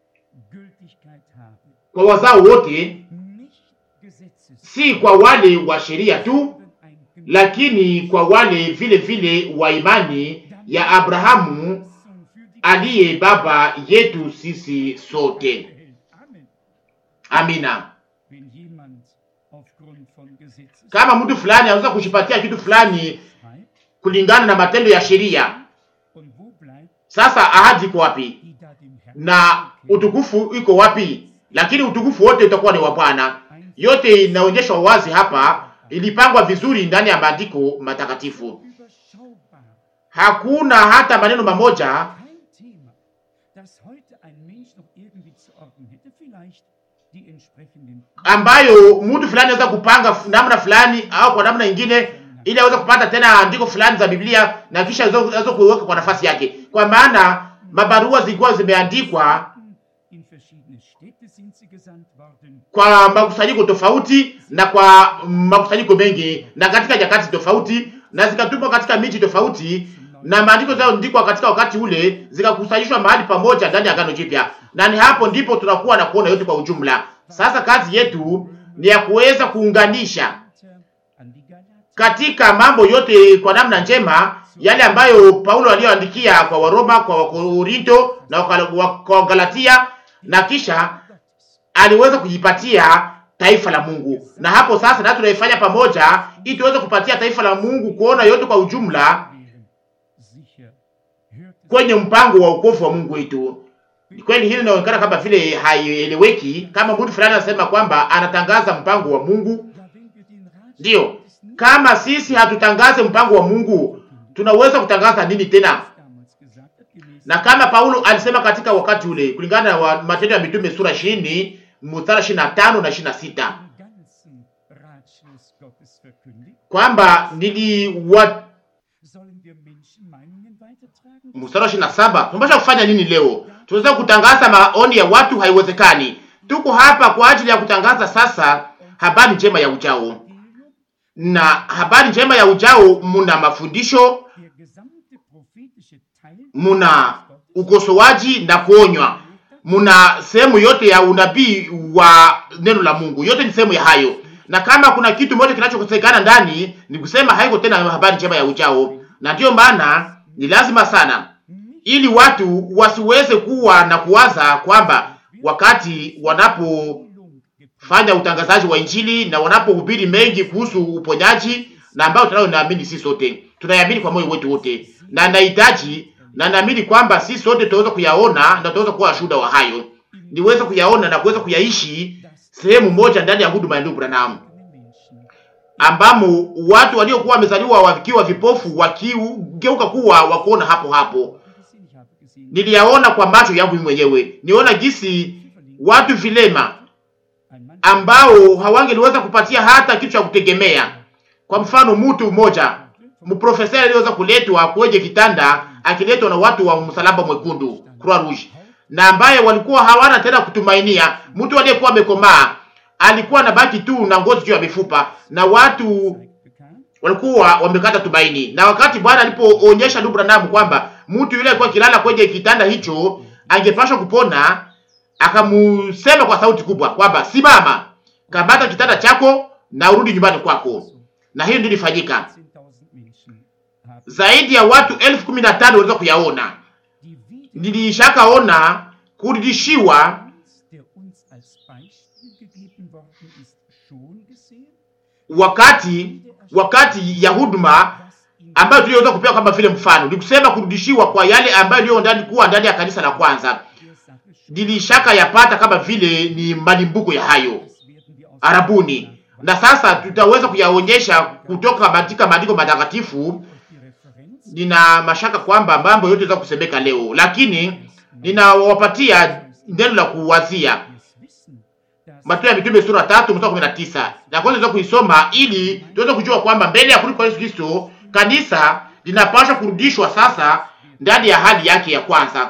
kwa wazao wote, si kwa wale wa sheria tu, lakini kwa wale vile vile wa imani ya Abrahamu aliye baba yetu sisi sote. Amina. Kama mtu fulani anaweza kujipatia kitu fulani kulingana na matendo ya sheria, sasa ahadi iko wapi na utukufu iko wapi? Lakini utukufu wote utakuwa ni wa Bwana. Yote inaonyeshwa wazi hapa, ilipangwa vizuri ndani ya maandiko matakatifu. Hakuna hata maneno mamoja ambayo mtu fulani anaweza kupanga namna fulani au kwa namna nyingine, ili aweze kupata tena andiko fulani za Biblia na kisha aweze kuiweka kwa nafasi yake, kwa maana mabarua zilikuwa zimeandikwa kwa makusanyiko tofauti na kwa makusanyiko mengi na katika nyakati tofauti, na zikatumwa katika miji tofauti, na maandiko zilizoandikwa katika wakati ule zikakusanyishwa mahali pamoja ndani ya Agano Jipya, na ni hapo ndipo tunakuwa na kuona yote kwa ujumla. Sasa kazi yetu ni ya kuweza kuunganisha katika mambo yote kwa namna njema yale ambayo Paulo aliyoandikia kwa Waroma, kwa Wakorinto na kwa Galatia, na kisha aliweza kujipatia taifa la Mungu, na hapo sasa na tunaifanya pamoja ili tuweze kupatia taifa la Mungu kuona yote kwa ujumla kwenye mpango wa wokovu wa Mungu wetu. Ni kweli hili linaonekana kama vile haieleweki, kama mtu fulani anasema kwamba anatangaza mpango wa Mungu. Ndiyo, kama sisi hatutangaze mpango wa Mungu, tunaweza kutangaza nini tena? Na kama Paulo alisema katika wakati ule, kulingana na Matendo ya Mitume sura 20 mstari 25 na 26 kwamba niliwa mstari wa 27 tunapaswa kufanya nini leo? Tunaweza kutangaza maoni ya watu? Haiwezekani. Tuko hapa kwa ajili ya kutangaza sasa habari njema ya ujao, na habari njema ya ujao muna mafundisho, muna ukosoaji na kuonywa, muna sehemu yote ya unabii wa neno la Mungu. Yote ni sehemu ya hayo, na kama kuna kitu moja kinachokosekana ndani, ni kusema haiko tena habari njema ya ujao, na ndiyo maana ni lazima sana ili watu wasiweze kuwa na kuwaza kwamba wakati wanapofanya utangazaji wa Injili na wanapohubiri mengi kuhusu uponyaji na ambayo tunayo naamini sisi sote tunayamini kwa moyo wetu wote, na nahitaji na naamini kwamba sisi sote tutaweza kuyaona na tutaweza kuwa shuhuda wa hayo, niweze kuyaona na kuweza kuyaishi sehemu moja ndani ya huduma ya ndugu Branham, ambamo watu waliokuwa wamezaliwa wakiwa vipofu wakigeuka kuwa wakuona hapo hapo niliyaona kwa macho yangu mwenyewe. Niona jinsi watu vilema ambao hawangeliweza kupatia hata kitu cha kutegemea, Kwa mfano, mtu mmoja mprofesa aliyeweza kuletwa kwenye kitanda akiletwa na watu wa msalaba mwekundu Croix Rouge, na ambaye walikuwa hawana tena kutumainia. Mtu aliyekuwa amekomaa alikuwa anabaki tu na ngozi juu ya mifupa, na watu walikuwa wamekata tumaini. Na wakati Bwana alipoonyesha ndugu Branham kwamba mtu yule alikuwa kilala kwenye kitanda hicho angepashwa kupona, akamusema kwa sauti kubwa kwamba simama, kamata kitanda chako na urudi nyumbani kwako. Na hiyo ndio ilifanyika. Zaidi ya watu elfu kumi na tano waliweza kuyaona. Nilishakaona kurudishiwa wakati wakati ya huduma ambayo tuliweza kupewa kama vile mfano, ni kusema kurudishiwa kwa yale ambayo iliyo ndani kuwa ndani ya kanisa la kwanza. Nilishaka yapata kama vile ni malimbuko ya hayo Arabuni, na sasa tutaweza kuyaonyesha kutoka katika maandiko matakatifu. Nina mashaka kwamba mambo yote yaweza kusemeka leo, lakini ninawapatia neno la kuwazia Matendo ya Mitume sura tatu mstari kumi na tisa na kwanza tuweza kuisoma ili tuweze kujua kwamba mbele ya kurudi kwa Yesu Kristo kanisa linapaswa kurudishwa sasa ndani ya hali yake ya kwanza.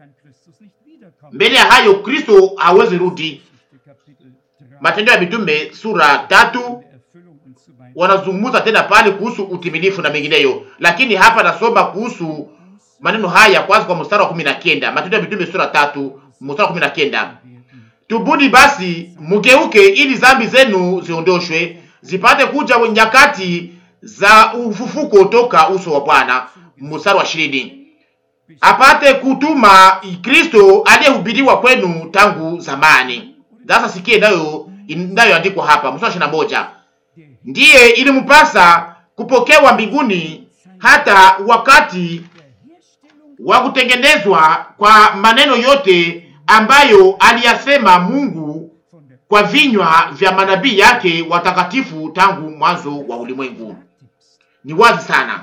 Mbele ya hayo Kristo hawezi rudi. Matendo ya Mitume sura tatu wanazungumza tena pale kuhusu utimilifu na mengineyo, lakini hapa nasoma kuhusu maneno haya kwanza kwa mstari wa kumi na kenda Matendo ya Mitume sura tatu mstari wa kumi na kenda Tubuni basi mugeuke, ili zambi zenu ziondoshwe, zipate kuja nyakati za ufufuko toka uso wa Bwana. Mstari wa ishirini apate kutuma Kristo aliyehubiriwa kwenu tangu zamani. Sasa sikie nayo inayoandikwa hapa, mstari wa ishirini na moja ndiye ilimpasa kupokewa mbinguni hata wakati wa kutengenezwa kwa maneno yote ambayo aliyasema Mungu kwa vinywa vya manabii yake watakatifu tangu mwanzo wa ulimwengu. Ni wazi sana,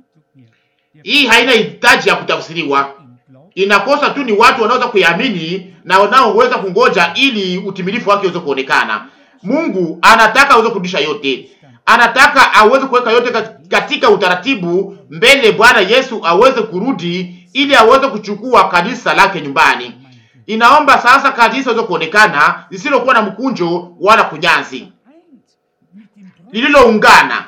hii haina hitaji ya kutafsiriwa. Inakosa tu ni watu wanaweza kuiamini na wanaoweza kungoja ili utimilifu wake uweze kuonekana. Mungu anataka aweze kurudisha yote, anataka aweze kuweka yote katika utaratibu mbele Bwana Yesu aweze kurudi ili aweze kuchukua kanisa lake nyumbani. Inaomba sasa kanisa iweze kuonekana lisilokuwa na mkunjo wala kunyanzi, lililoungana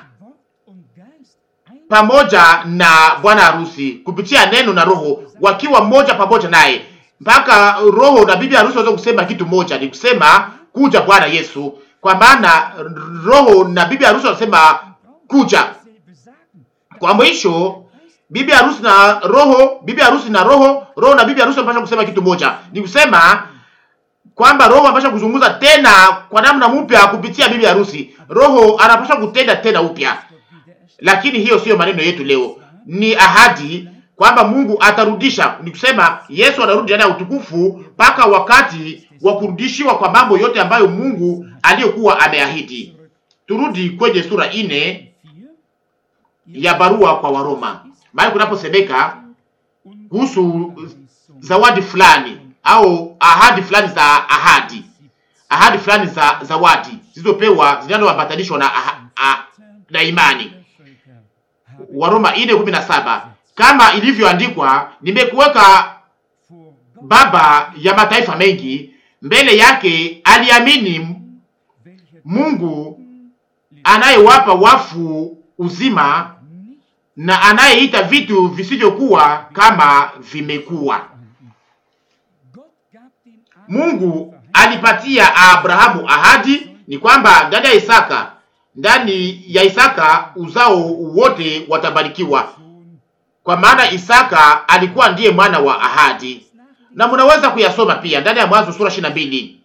pamoja na bwana harusi kupitia neno na Roho, wakiwa mmoja pamoja naye, mpaka Roho na bibi harusi waweze kusema kitu moja, ni kusema kuja Bwana Yesu. Kwa maana Roho na bibi harusi wanasema kuja. Kwa mwisho bibi harusi na roho, bibi harusi na roho, roho na bibi harusi wanapaswa kusema kitu moja, ni kusema kwamba roho anapaswa kuzungumza tena kwa namna mpya kupitia bibi harusi. Roho anapaswa kutenda tena upya, lakini hiyo siyo maneno yetu leo, ni ahadi kwamba Mungu atarudisha. Ni kusema Yesu anarudi ndani ya utukufu mpaka wakati wa kurudishiwa kwa mambo yote ambayo Mungu aliyokuwa ameahidi. Turudi kwenye sura ine ya barua kwa Waroma mahali kunaposemeka kuhusu zawadi fulani au ahadi fulani za ahadi, ahadi fulani za zawadi zilizopewa zinazoambatanishwa na, na imani. Waroma ine kumi na saba kama ilivyoandikwa, nimekuweka baba ya mataifa mengi, mbele yake aliamini Mungu anayewapa wafu uzima na anayeita vitu visivyokuwa kama vimekuwa. Mungu alipatia Abrahamu ahadi ni kwamba ndani ya Isaka, ndani ya Isaka uzao wote watabarikiwa, kwa maana Isaka alikuwa ndiye mwana wa ahadi, na mnaweza kuyasoma pia ndani ya Mwanzo sura ishirini na mbili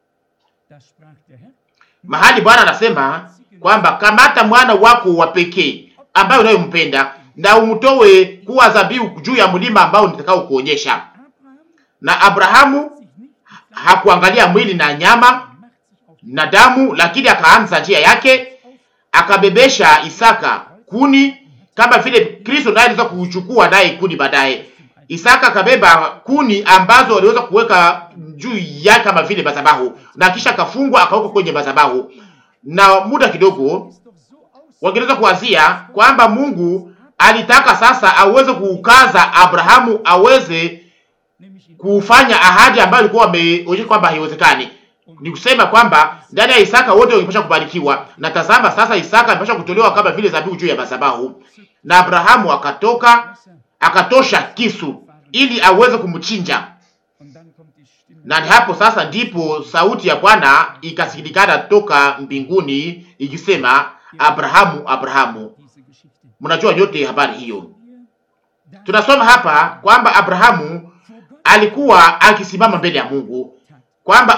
mahali Bwana anasema kwamba kamata mwana wako wa pekee ambayo unayompenda na umtowe kuwa dhabihu juu ya mlima ambao nitakao kuonyesha. Na Abrahamu hakuangalia mwili na nyama na damu, lakini akaanza njia yake, akabebesha Isaka kuni, kama vile Kristo naye aliweza kuchukua naye kuni baadaye. Isaka akabeba kuni ambazo waliweza kuweka juu yake kama vile madhabahu, na kisha akafungwa akawekwa kwenye madhabahu, na muda kidogo wangeweza kuwazia kwamba Mungu alitaka sasa aweze kuukaza Abrahamu aweze kufanya ahadi ambayo alikuwa ameonyesha kwamba haiwezekani. Ni kusema kwamba ndani ya Isaka wote wangepasha kubarikiwa, na tazama sasa Isaka amepasha kutolewa kama vile dhabihu juu ya madhabahu, na Abrahamu akatoka akatosha kisu ili aweze kumchinja, na ni hapo sasa ndipo sauti ya Bwana ikasikilikana toka mbinguni ikisema, Abrahamu, Abrahamu. Mnajua nyote habari hiyo. Tunasoma hapa kwamba Abrahamu alikuwa akisimama mbele ya Mungu, kwamba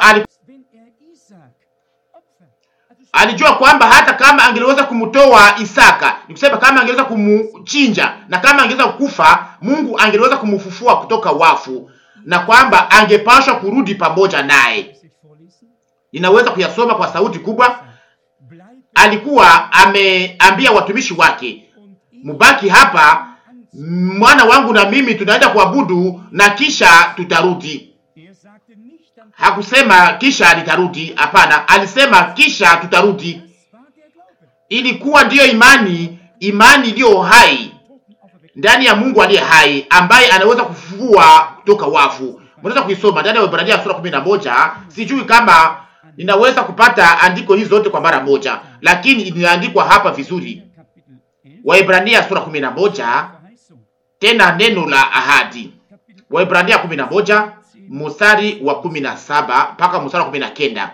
alijua kwamba hata kama angeliweza kumtoa Isaka, ni kusema kama angeweza kumchinja na kama angeweza kukufa, Mungu angeliweza kumfufua kutoka wafu, na kwamba angepashwa kurudi pamoja naye. Ninaweza kuyasoma kwa sauti kubwa. Alikuwa ameambia watumishi wake, mubaki hapa, mwana wangu na mimi tunaenda kuabudu na kisha tutarudi. Hakusema kisha nitarudi, hapana, alisema kisha tutarudi. Ilikuwa ndiyo imani, imani iliyo hai ndani ya Mungu aliye hai, ambaye anaweza kufufua kutoka wafu. Mnaweza kuisoma ndani ya Waebrania sura kumi na moja. Sijui kama ninaweza kupata andiko hizi zote kwa mara moja, lakini inaandikwa hapa vizuri. Waebrania sura kumi na moja, tena neno la ahadi. Waebrania kumi na moja mstari wa kumi na saba mpaka mstari wa kumi na kenda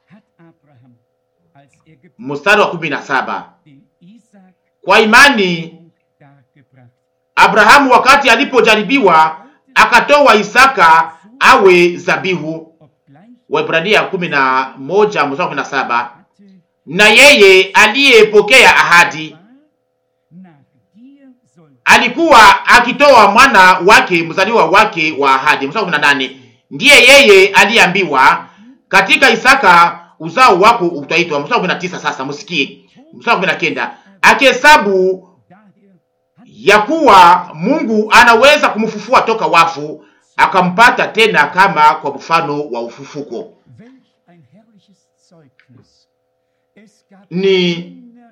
mstari wa kumi na saba Kwa imani Abrahamu wakati alipojaribiwa akatoa Isaka awe zabihu. Waebrania kumi na moja mstari wa kumi na saba na yeye aliyepokea ahadi alikuwa akitoa mwana wake mzaliwa wake wa ahadi. Mstari wa kumi na nane ndiye yeye aliyeambiwa katika Isaka uzao wako utaitwa. Mstari wa kumi na tisa Sasa msikie mstari wa kumi na kenda akihesabu ya kuwa Mungu anaweza kumfufua toka wafu, akampata tena kama kwa mfano wa ufufuko. Ni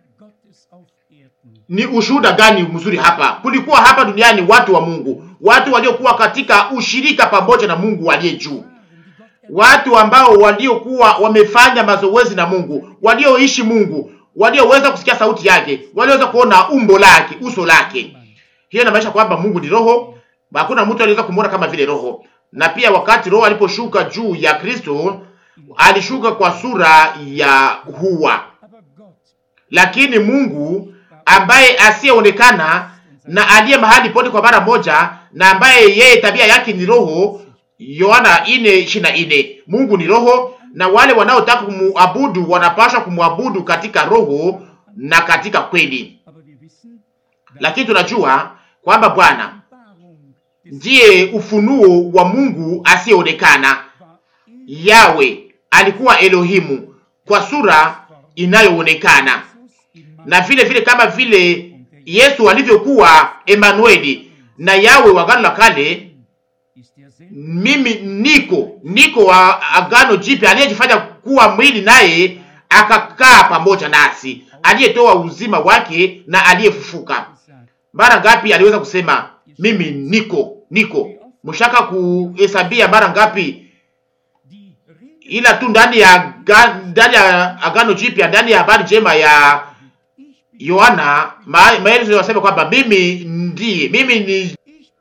ni ushuhuda gani mzuri hapa! Kulikuwa hapa duniani watu wa Mungu, watu waliokuwa katika ushirika pamoja na Mungu aliye juu, watu ambao waliokuwa wamefanya mazoezi na Mungu, walioishi Mungu, walioweza kusikia sauti yake, walioweza kuona umbo lake, uso lake. Hiyo inamaanisha kwamba Mungu ni roho, hakuna mtu aliweza kumwona kama vile roho. Na pia wakati roho aliposhuka juu ya Kristo, alishuka kwa sura ya hua, lakini Mungu ambaye asiyeonekana na aliye mahali pote kwa mara moja, na ambaye yeye tabia yake ni roho. Yohana ine ishirini na ine. Mungu ni roho, na wale wanaotaka kumuabudu wanapaswa kumwabudu katika roho na katika kweli. Lakini tunajua kwamba Bwana ndiye ufunuo wa Mungu asiyeonekana. Yawe alikuwa Elohimu kwa sura inayoonekana na vile vile kama vile Yesu alivyokuwa Emanueli na Yawe wa Agano la Kale, mimi niko niko wa Agano Jipya, aliyejifanya kuwa mwili naye akakaa pamoja nasi, aliyetoa uzima wake na aliyefufuka. Mara ngapi aliweza kusema mimi niko niko? Mshaka kuhesabia mara ngapi? Ila tu ndani ya ndani ya Agano Jipya, ndani ya habari njema ya Yohana maelezo yanasema kwamba mimi ndiye, mimi ni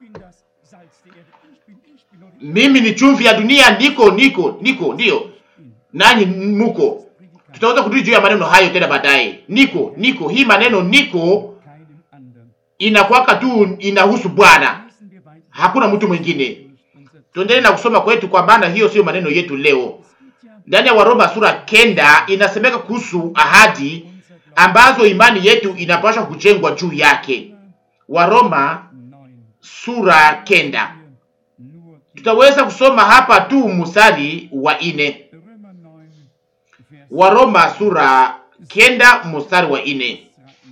mimi ni chumvi ya dunia, niko niko niko, ndiyo nanyi muko. Tutaweza kurudi juu ya maneno hayo tena baadaye. Niko niko, hii maneno niko inakwaka tu inahusu Bwana, hakuna mtu mwingine. Tuendelee na kusoma kwetu, kwa maana hiyo sio maneno yetu leo. Ndani ya Waroma sura kenda inasemeka kuhusu ahadi ambazo imani yetu inapaswa kujengwa juu yake. Waroma sura kenda, tutaweza kusoma hapa tu mstari wa ine. Waroma sura kenda mstari wa ine.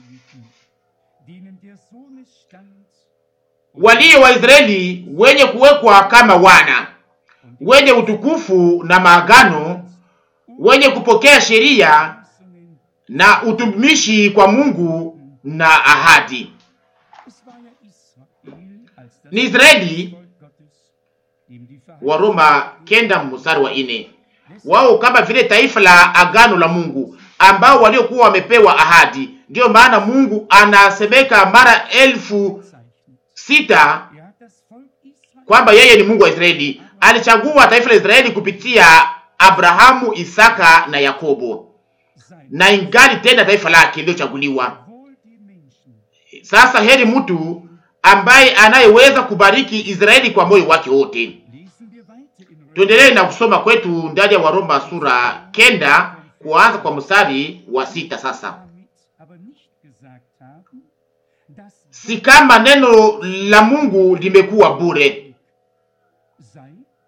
Walio Waisraeli wenye kuwekwa kama wana wenye utukufu na maagano wenye kupokea sheria na utumishi kwa Mungu na ahadi. Es war ja Israel als das Ni Israeli Volk Gottes, dem die wa Roma kenda mstari wa ine, wao kama vile taifa la agano la Mungu ambao waliokuwa wamepewa ahadi. Ndiyo maana Mungu anasemeka mara elfu Verheißung sita Er hat das Volk Israel kwamba yeye ni Mungu wa Israeli. Alichagua taifa la Israeli kupitia Abrahamu, Isaka na Yakobo, sein. na ingali tena taifa lake lililochaguliwa. Wohl die Menschen, Sasa heri mtu ambaye anayeweza kubariki Israeli kwa moyo wake wote. lesen wir weiter in Römer Tuendelee na kusoma kwetu ndani ya Waroma sura kenda kuanza kwa mstari wa sita. Sasa damit aber nicht gesagt haben, dass si kama neno la Mungu limekuwa bure, sei,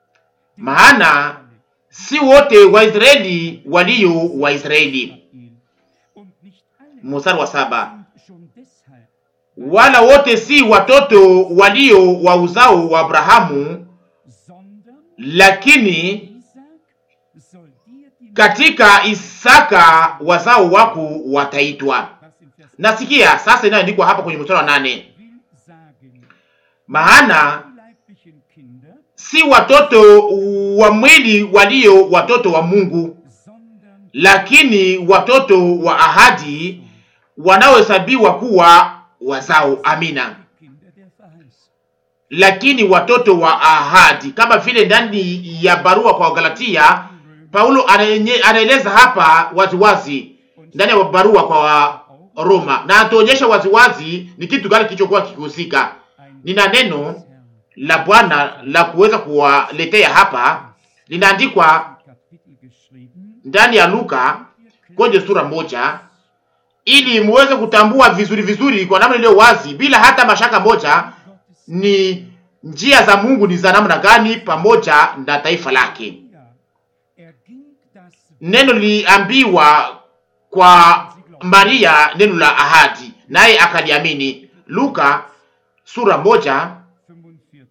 maana si wote Waisraeli walio Waisraeli. Israel und nicht alle Mstari wa saba sind schon deshalb wala wote si watoto walio wa uzao wa Abrahamu, sondern lakini Isaac soll dir die katika Isaka wazao wako wataitwa. was im Vers Nasikia sasa inayoandikwa hapa kwenye mstari wa nane, will sagen, maana die leiblichen Kinder, si watoto wa mwili walio watoto wa Mungu, sondern lakini watoto wa ahadi wanaohesabiwa kuwa wazao. Amina. die Kinder der Verheißung. Lakini watoto wa ahadi, kama vile ndani ya barua kwa Galatia, Paulo anaenye- anaeleza hapa waziwazi ndani ya barua kwa Roma, na atuonyesha waziwazi ni kitu gani kilichokuwa kikihusika. Ein Nina neno Herrn la Bwana la kuweza kuwaletea hapa, linaandikwa Kapitel geschrieben, ndani ya Luka kwenye sura moja, ili muweze kutambua vizuri vizuri kwa namna iliyo wazi, bila hata mashaka moja, Gottes ni njia za Mungu ni za namna gani pamoja na taifa lake. Ja, er ging das Neno liliambiwa kwa Maria, neno la ahadi, naye akaliamini. Luka sura moja 45,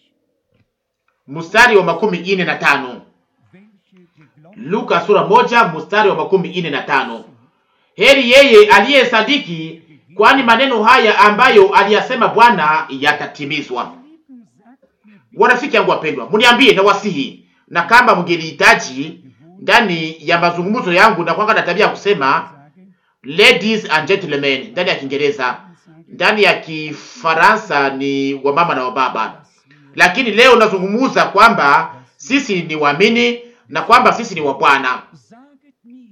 mstari wa makumi ine na tano. welche geglaubt Luka sura moja mstari wa makumi ine na tano. Heri yeye aliyesadiki, kwani maneno haya ambayo aliyasema Bwana yatatimizwa. Leben sagt mir Warafiki yangu wapendwa, mniambie na wasihi, na kama mngelihitaji ndani ya mazungumzo yangu, na kwanga na tabia ya kusema sagen, ladies and gentlemen ndani ya Kiingereza, ndani ya Kifaransa ni wamama na wababa, lakini leo nazungumuza kwamba sisi ni waamini na kwamba sisi ni wa Bwana. saget mir,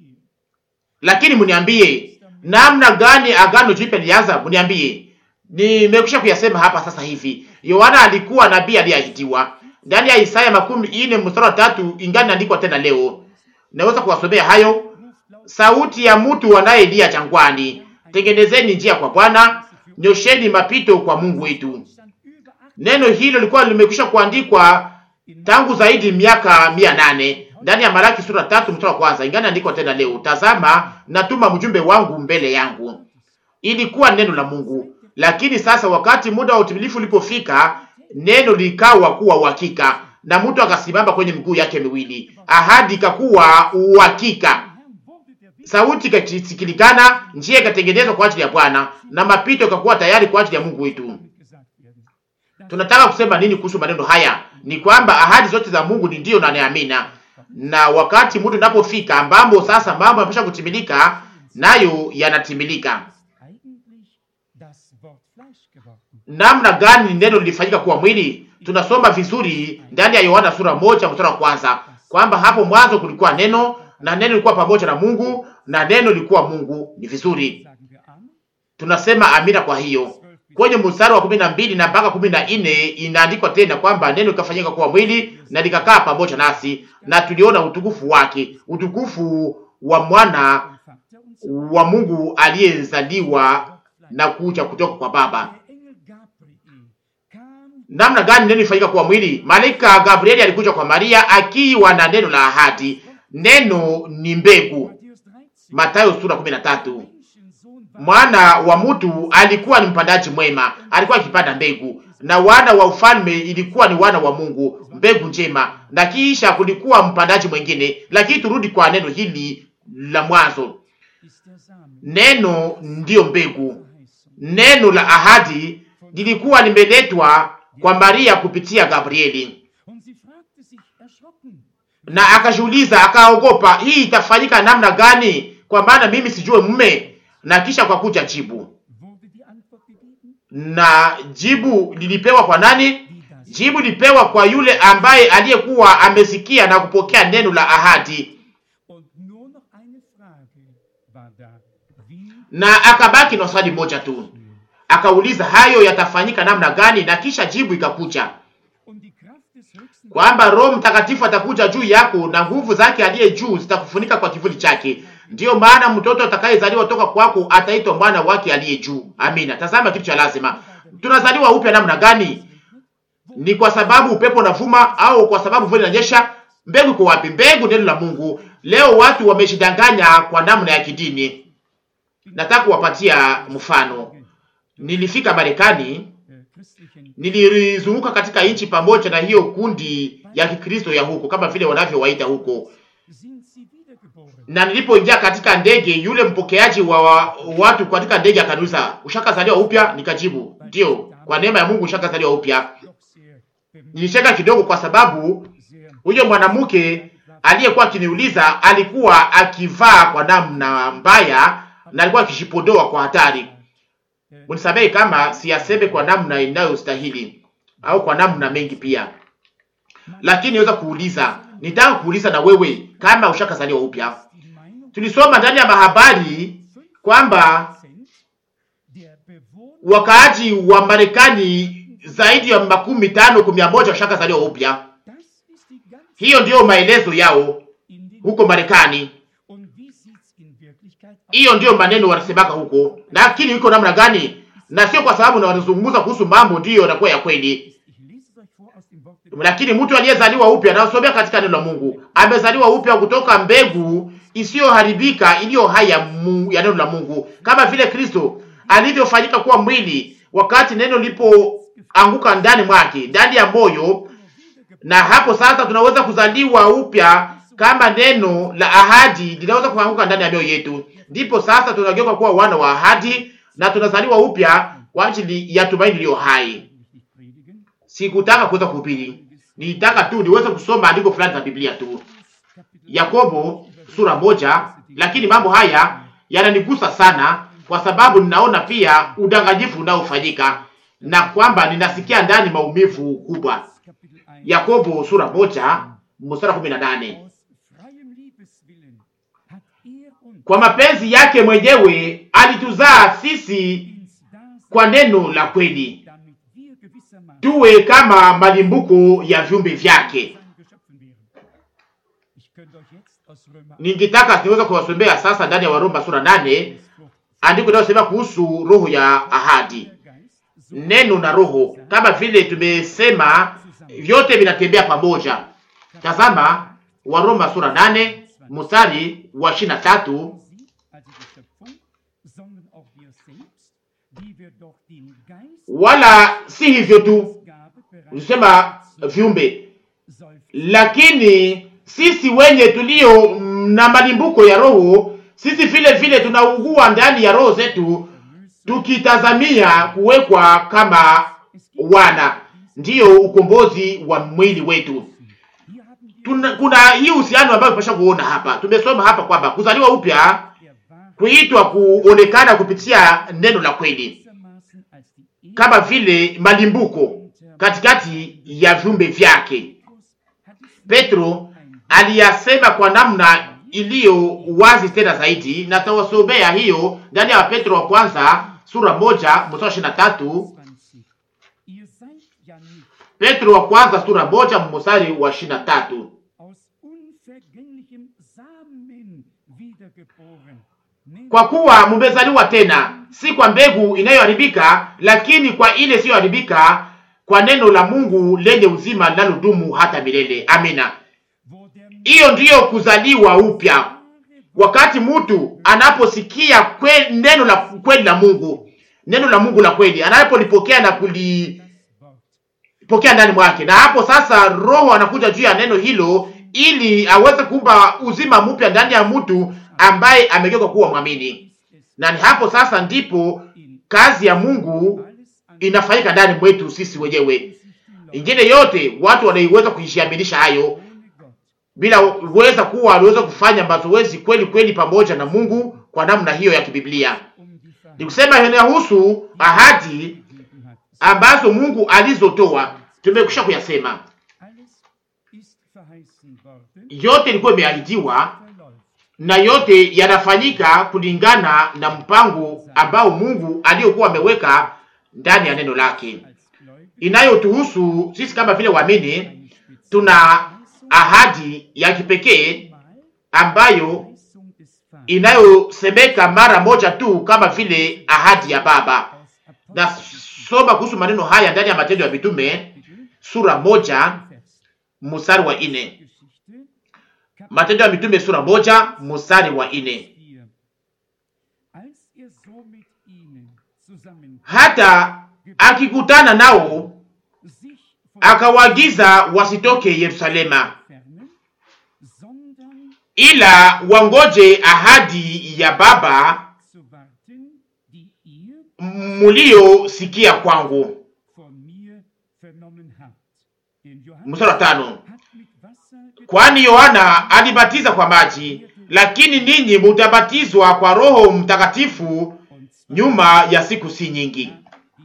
Lakini mniambie namna gani agano jipya lilianza? Mniambie, nimekwisha kuyasema hapa sasa hivi. Yohana alikuwa nabii aliyeahidiwa ndani ya Isaya makumi ine mstari wa tatu, ingani naandikwa tena leo. Naweza kuwasomea hayo. ruft laut Sauti ya mtu anayelia jangwani, tengenezeni njia kwa Bwana, nyosheni mapito kwa Mungu wetu. stand über acht Neno hilo lilikuwa limekwisha kuandikwa tangu zaidi miaka mia nane ndani ya Malaki sura tatu mstari wa kwanza, ingani andikwa tena leo, tazama natuma mjumbe wangu mbele yangu. Ilikuwa neno la Mungu, lakini sasa wakati muda wa utimilifu ulipofika, neno likawa kuwa uhakika, na mtu akasimama kwenye miguu yake miwili, ahadi ikakuwa uhakika. Herrn wurde der Weg Sauti ikasikilikana, njia ikatengenezwa kwa ajili ya Bwana na mapito ikakuwa tayari kwa ajili ya Mungu wetu. damit gesagt werden. Das Tunataka kusema nini kuhusu maneno haya? Ni kwamba ahadi zote za Mungu ni ndio na niamina, na wakati muda unapofika ambamo sasa mambo yanapaswa kutimilika, nayo yanatimilika. eigentlich das Wort Fleisch geworden. Namna gani neno lilifanyika kuwa mwili? Tunasoma vizuri ndani ya Yohana sura moja mstari wa kwanza kwamba hapo mwanzo kulikuwa neno na neno lilikuwa pamoja na Mungu na neno lilikuwa Mungu. Ni vizuri, Sagen wir Amen. tunasema amina. Kwa hiyo kwenye mstari wa kumi na mbili na mpaka kumi na nne inaandikwa tena kwamba neno likafanyika kuwa mwili na likakaa pamoja nasi, na tuliona utukufu wake, utukufu wa mwana Vom Vater und so wa Mungu aliyezaliwa na kuja kutoka kwa Baba. Der Engel Gabriel kam Namna gani neno lifanyika kuwa mwili? Malaika Gabrieli alikuja kwa Maria akiwa na neno la ahadi. Neno ni mbegu, Matthäus 13. Mathayo sura 13. Menschensohn war Mwana wa mtu alikuwa ni mpandaji mwema, alikuwa akipanda mbegu, na wana wa ufalme ilikuwa ni wana wa Mungu, mbegu njema, na kisha kulikuwa mpandaji mwingine. Lakini turudi kwa neno hili la mwanzo, ist der Samen. Neno ndiyo mbegu. Verheißung. Neno la ahadi lilikuwa limeletwa kwa Maria kupitia Gabrieli, Und sie fragte sich erschrocken, na akajiuliza, akaogopa, hii itafanyika namna gani? Kwa maana mimi sijue mume. Na kisha kwa kuja jibu, wurde die Antwort gegeben, na jibu lilipewa kwa nani? die das Jibu lilipewa kwa yule ambaye aliyekuwa amesikia na kupokea neno la ahadi, Und nur noch eine Frage war da. Wie na akabaki na swali moja tu, akauliza hayo yatafanyika namna gani, na kisha jibu ikakuja und die Kraft des Höchsten kwamba Roho Mtakatifu atakuja juu yako na nguvu zake aliye juu zitakufunika kwa kivuli chake. Ndiyo maana mtoto atakayezaliwa toka kwako ataitwa mwana wake aliye juu. Amina. Tazama kitu cha lazima, tunazaliwa upya namna gani? Ni kwa sababu upepo unavuma au kwa sababu mvua inanyesha? Mbegu iko wapi? Mbegu neno la Mungu. Leo watu wameshidanganya kwa namna ya kidini. Nataka kuwapatia mfano. Nilifika Marekani, äh, christlichen nilizunguka katika nchi pamoja na hiyo kundi ya Kikristo ya huko kama vile wanavyowaita huko, sind sie wiedergeboren. na nilipoingia katika ndege, yule mpokeaji wa wa watu katika ndege akaniuliza, ushakazaliwa upya? Nikajibu ndio, kwa neema ya Mungu ushakazaliwa upya. Doch sehr bemerkenswert, Nilicheka kidogo kwa sababu sehr huyo mwanamke aliyekuwa akiniuliza alikuwa akivaa kwa namna mbaya na alikuwa akishipodoa kwa hatari. Unisamehe kama siyaseme kwa namna inayostahili au kwa namna mengi pia, lakini naweza kuuliza, nitaka kuuliza na wewe kama ushakazaliwa upya. die Meinung Tulisoma ndani ya mahabari kwamba 5% der Bewohner wakaaji wa Marekani zaidi ya makumi tano kumi na moja washakazaliwa upya. Das ist die ganze Hiyo ndiyo maelezo yao in den huko Marekani. Und wie sieht's in Wirklichkeit aus? Hiyo ndiyo maneno wanasemaka huko, lakini iko namna gani? Na sio kwa sababu na wanazungumza kuhusu mambo ndiyo yanakuwa ya kweli, Ich lese es euch vor aus dem Wort des lakini mtu aliyezaliwa upya anasomea katika neno la Mungu, amezaliwa upya kutoka mbegu isiyoharibika iliyo hai ya Mungu, ya neno la Mungu, kama vile Kristo alivyofanyika kuwa mwili wakati neno lipoanguka ndani mwake, ndani ya moyo, na hapo sasa tunaweza kuzaliwa upya kama neno la ahadi linaweza kuanguka ndani ya mioyo yetu, ndipo sasa tunageuka kuwa wana wa ahadi na tunazaliwa upya kwa ajili ya tumaini iliyo hai. Ich nicht predigen. Sikutaka kuweza kuhubiri, nilitaka tu niweze kusoma andiko fulani za Biblia tu, Kapitel Yakobo sura moja, lakini mambo haya yananigusa sana kwa sababu ninaona pia udanganyifu unaofanyika na kwamba ninasikia ndani maumivu kubwa. Kapitel 1. Yakobo sura moja mstari kumi na nane. Aus freiem Liebeswillen hat er uns Kwa mapenzi yake mwenyewe alituzaa sisi ins Dasein, kwa neno la kweli, damit wir gewissermaßen tuwe kama malimbuko ya viumbe vyake. seine Geschöpfen wären. Ich könnte euch jetzt aus Römer Ningetaka niweza kuwasomea sasa ndani ya Waroma sura nane 1 Frucht andiko linalosema kuhusu roho ya ahadi, der Geist so neno na roho, kama vile tumesema, vyote vinatembea pamoja. Tazama Waroma sura nane mstari wa ishirini na tatu sie, also die Schöpfung, sondern auch wir selbst, die wir doch den Geist wala si hivyo tu, Gabe bereits nisema viumbe, seufzen lakini sisi wenye tulio mm, na malimbuko ya roho, sisi vile vile tunaugua ndani ya roho zetu, tukitazamia kuwekwa kama wana, ndiyo ukombozi wa mwili wetu. Hier haben wir Tuna, kuna hii uhusiano ambayo tunapaswa kuona hapa. Tumesoma hapa kwamba kuzaliwa upya, der Wahrheit kuitwa kuonekana kupitia neno la kweli, gewissermaßen als die kama vile malimbuko katikati ya viumbe vyake. Petrus hat es Petro aliyasema kwa namna iliyo wazi tena zaidi, na tawasomea hiyo ndani ya Petro wa kwanza sura moja mstari ishirini na tatu. 20. Ihr seid ja nicht Petro wa kwanza sura moja mstari wa ishirini na tatu. aus unvergänglichem Samen wiedergeboren. Nämlich Kwa kuwa mumezaliwa tena, si kwa mbegu inayoharibika, lakini kwa ile isiyoharibika, kwa neno la Mungu lenye uzima linalodumu hata milele. Amina. wo der Hiyo ndiyo kuzaliwa upya, wakati mtu anaposikia kwe, neno la kweli la Mungu, neno la Mungu la kweli, anapolipokea na kulipokea Wort ndani mwake, na hapo sasa Roho anakuja juu ya neno hilo ili aweze kumpa uzima mpya ndani ya mtu ambaye amegeuka kuwa mwamini, na ni hapo sasa ndipo kazi ya Mungu inafanyika ndani mwetu sisi wenyewe. Ingine yote watu wanaiweza kujiaminisha hayo bila uweza kuwa waliweza kufanya mazoezi kweli kweli pamoja na Mungu kwa namna hiyo ya kibiblia. Ni kusema inahusu ahadi ambazo Mungu alizotoa, tumekwisha kuyasema. Yote ilikuwa imeahidiwa na yote yanafanyika kulingana na mpango ambao Mungu aliyokuwa ameweka ndani ya neno lake. Inayotuhusu sisi kama vile waamini, tuna ahadi ya kipekee ambayo inayosemeka mara moja tu kama vile ahadi ya Baba. Nasoma kuhusu maneno haya ndani ya Matendo ya Mitume sura moja mstari wa ine. Matendo ya Mitume sura moja mstari wa ine. Hata akikutana nao akawaagiza wasitoke Yerusalema, ila wangoje ahadi ya Baba muliyosikia kwangu. Mstari wa tano. Kwani Yohana alibatiza kwa maji, lakini ninyi mutabatizwa kwa Roho Mtakatifu nyuma ya siku si nyingi.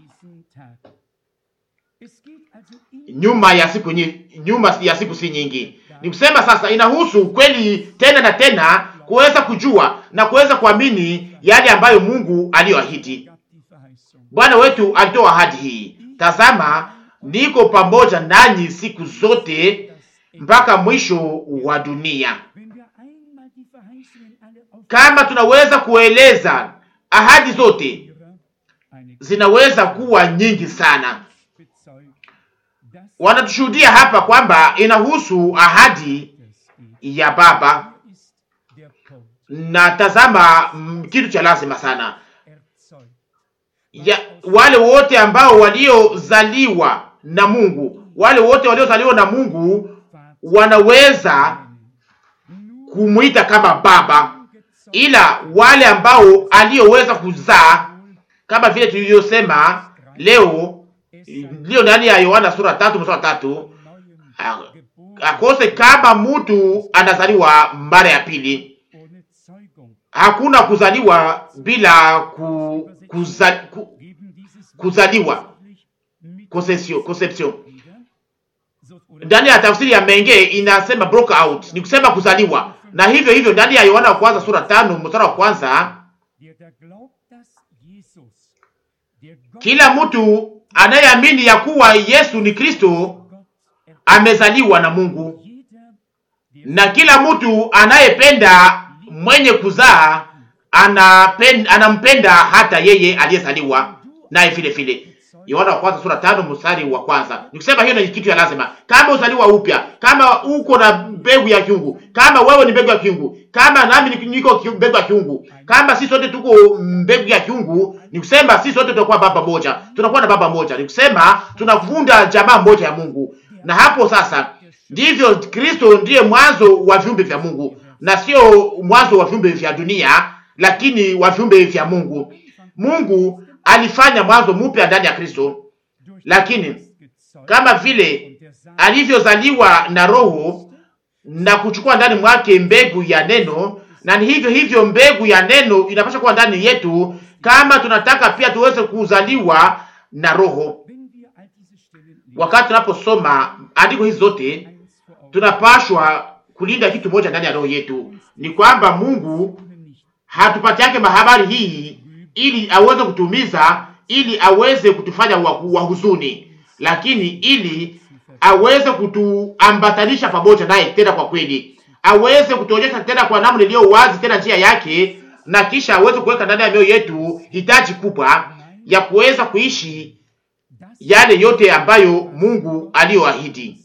Nyuma ya siku nyi, nyuma ya siku si nyingi. Ni kusema sasa, inahusu kweli tena na tena kuweza kujua na kuweza kuamini yale ambayo Mungu aliyoahidi. Bwana wetu alitoa ahadi hii, tazama, niko pamoja nanyi siku zote mpaka mwisho wa dunia. Kama tunaweza kueleza ahadi zote, zinaweza kuwa nyingi sana. Wanatushuhudia hapa kwamba inahusu ahadi ya Baba, na tazama, kitu cha lazima sana ya wale wote ambao waliozaliwa na Mungu, wale wote waliozaliwa na Mungu wanaweza kumwita kama baba, ila wale ambao aliyoweza kuzaa kama vile tulivyosema leo leo ndani ya Yohana sura tatu mstari tatu akose kama mtu anazaliwa mara ya pili, hakuna kuzaliwa bila ku, kuza, ku, kuzaliwa conception, conception ndani ya tafsiri ya Menge inasema broke out, ni kusema kuzaliwa. Na hivyo hivyo ndani ya Yohana wa kwanza sura tano mstari wa kwanza kila mtu anayeamini ya kuwa Yesu ni Kristo amezaliwa na Mungu, na kila mtu anayependa mwenye kuzaa anapenda, anampenda hata yeye aliyezaliwa naye vile vile. Yohana wa kwanza sura tano mstari wa kwanza. Nikusema hiyo ni kitu ya lazima. Kama uzaliwa upya, kama uko na mbegu ya kiungu, kama wewe ni mbegu ya kiungu, kama nami niko mbegu ya kiungu, kama sisi sote tuko mbegu ya kiungu, nikusema sisi sote tutakuwa baba moja, tunakuwa na baba moja. Nikusema tunavunda jamaa moja ya Mungu, na hapo sasa ndivyo Kristo ndiye mwanzo wa viumbe vya Mungu na sio mwanzo wa viumbe vya dunia, lakini wa viumbe vya Mungu. Mungu alifanya mwanzo mpya ndani ya Kristo, lakini kama vile alivyozaliwa na Roho na kuchukua ndani mwake mbegu ya neno, na ni hivyo hivyo mbegu ya neno inapaswa kuwa ndani yetu, kama tunataka pia tuweze kuzaliwa na Roho. Wakati tunaposoma andiko hizi zote, tunapashwa kulinda kitu moja ndani ya roho yetu, ni kwamba Mungu hatupati yake mahabari hii ili aweze kutumiza, ili aweze kutufanya wa huzuni, lakini ili aweze kutuambatanisha pamoja naye tena kwa kweli, aweze kutuonyesha tena kwa namna iliyo wazi tena njia yake, na kisha aweze kuweka ndani ya mioyo yetu hitaji kubwa ya kuweza kuishi yale yote ambayo Mungu aliyoahidi.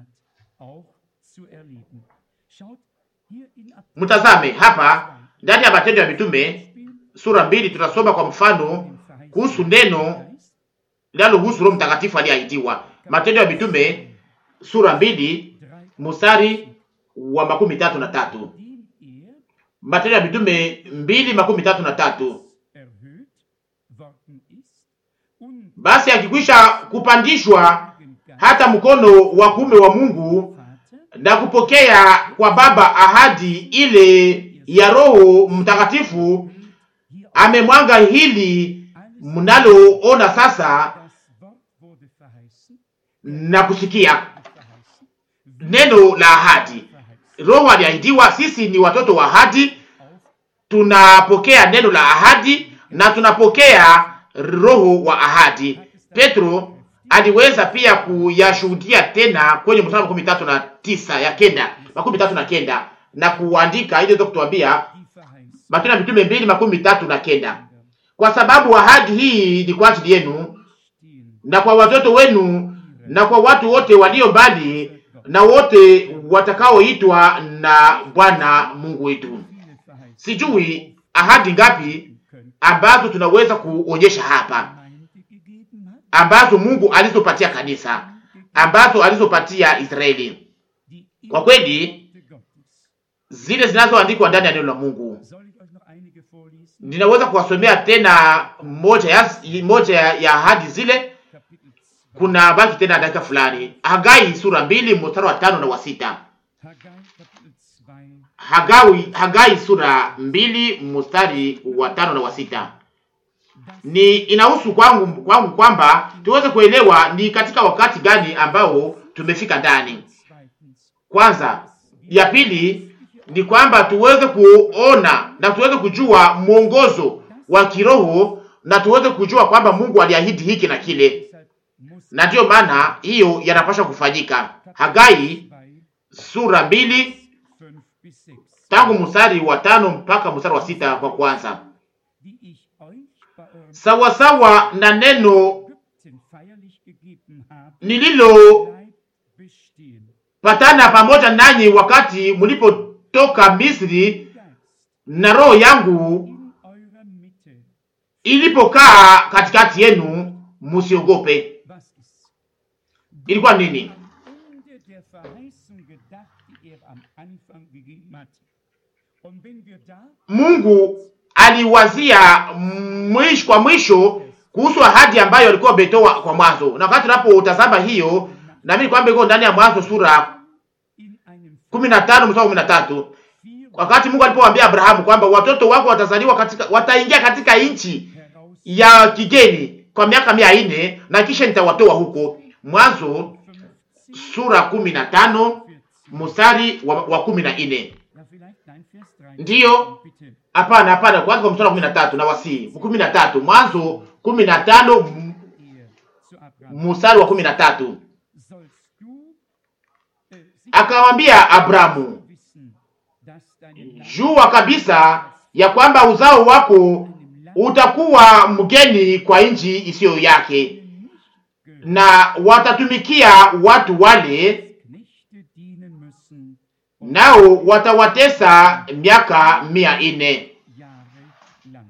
Mtazame hapa ndani ya Matendo ya Mitume sura mbili, tutasoma kwa mfano kuhusu neno linalohusu Roho Mtakatifu aliyeahidiwa. Matendo ya Mitume sura mbili mstari wa makumi tatu na tatu Matendo ya Mitume mbili makumi tatu na tatu. erhöht worden ist und Basi akikwisha kupandishwa Geist hata mkono wa kuume wa Mungu Vater na kupokea kwa Baba ahadi ile ya Roho Mtakatifu, hier amemwanga hili alles mnaloona sasa das Wort wurde verheißen, na kusikia verheißen, neno la ahadi. verheißen. Roho aliahidiwa, sisi ni watoto wa ahadi, Auf tunapokea neno la ahadi na tunapokea roho wa ahadi. Petro aliweza pia kuyashuhudia tena kwenye mstari wa makumi tatu na tisa ya kenda makumi tatu na kenda na kuandika ili iweze kutuambia die Verheißung. Matendo ya Mitume mbili makumi tatu na kenda kwa sababu ahadi hii ni kwa ajili yenu Stehen na kwa watoto wenu na kwa watu wote walio mbali na wote watakaoitwa na Bwana Mungu wetu. viele Verheißungen Sijui ahadi ngapi können, ambazo tunaweza kuonyesha hapa, Gemeinde gegeben hat, ambazo Mungu alizopatia kanisa, ambazo alizopatia Israeli. die Kwa kweli Worte Gottes. zile zinazoandikwa ndani ya neno la Mungu. Soll ich euch noch einige vorlesen? Ninaweza kuwasomea tena moja ya moja ya ya ahadi zile. Kapitel 2. Kuna baki tena dakika fulani. Hagai sura mbili mstari wa tano na wa sita. Haggai Kapitel 2. Hagai, Hagai sura mbili mstari wa tano na wa sita. Das Ni inahusu kwangu kwangu kwamba tuweze kuelewa ni katika wakati gani ambao tumefika ndani. zweitens. Kwanza, ya pili ni kwamba tuweze kuona na tuweze kujua mwongozo wa kiroho na tuweze kujua kwamba Mungu aliahidi hiki na kile, Deshalb muss na ndiyo maana hiyo yanapaswa kufanyika. Hagai 2, sura mbili 5 bis 6. tangu mstari wa tano mpaka mstari wa sita kwa kwanza, Die ich euch bei eurem sawasawa na neno Ägypten feierlich gegeben habe, nililopatana bleibt bestehen. pamoja nanyi wakati mlipotoka Misri, Geist na roho yangu in eurer Mitte. ilipokaa katikati yenu, musiogope. Was ist? Ilikuwa nini? Am Ende der Verheißung gedacht, die er am Anfang gegeben hat. Und wenn wir da Mungu aliwazia mwisho kwa mwisho kuhusu ahadi ambayo alikuwa ametoa kwa mwanzo, na wakati tunapotazama hiyo, naamini kwamba iko ndani ya Mwanzo sura in einem kumi na tano mstari wa kumi na tatu vier wakati Mungu alipomwambia Abrahamu kwamba watoto wako watazaliwa katika, wataingia katika nchi heraus ya kigeni kwa miaka mia nne na kisha nitawatoa huko. Mwanzo 50, sura kumi na tano 40. mstari wa, wa kumi na nne. Ja, vielleicht, nein, Vers 3. Ndiyo. Bitte. Hapana, hapana, kwanza kwa mstari wa kumi na tatu na wasii kumi na tatu Mwanzo kumi na tano m- Ehe zu Abraham. mstari wa kumi na tatu Sollst du äh, sicher akamwambia Abrahamu, wissen, dass deine Nachkommen jua kabisa ya kwamba uzao wako in einem Land utakuwa mgeni kwa nchi isiyo yake, nicht gehört, na watatumikia watu wale, Knechte dienen müssen und nao watawatesa miaka mia nne. Jahre lang.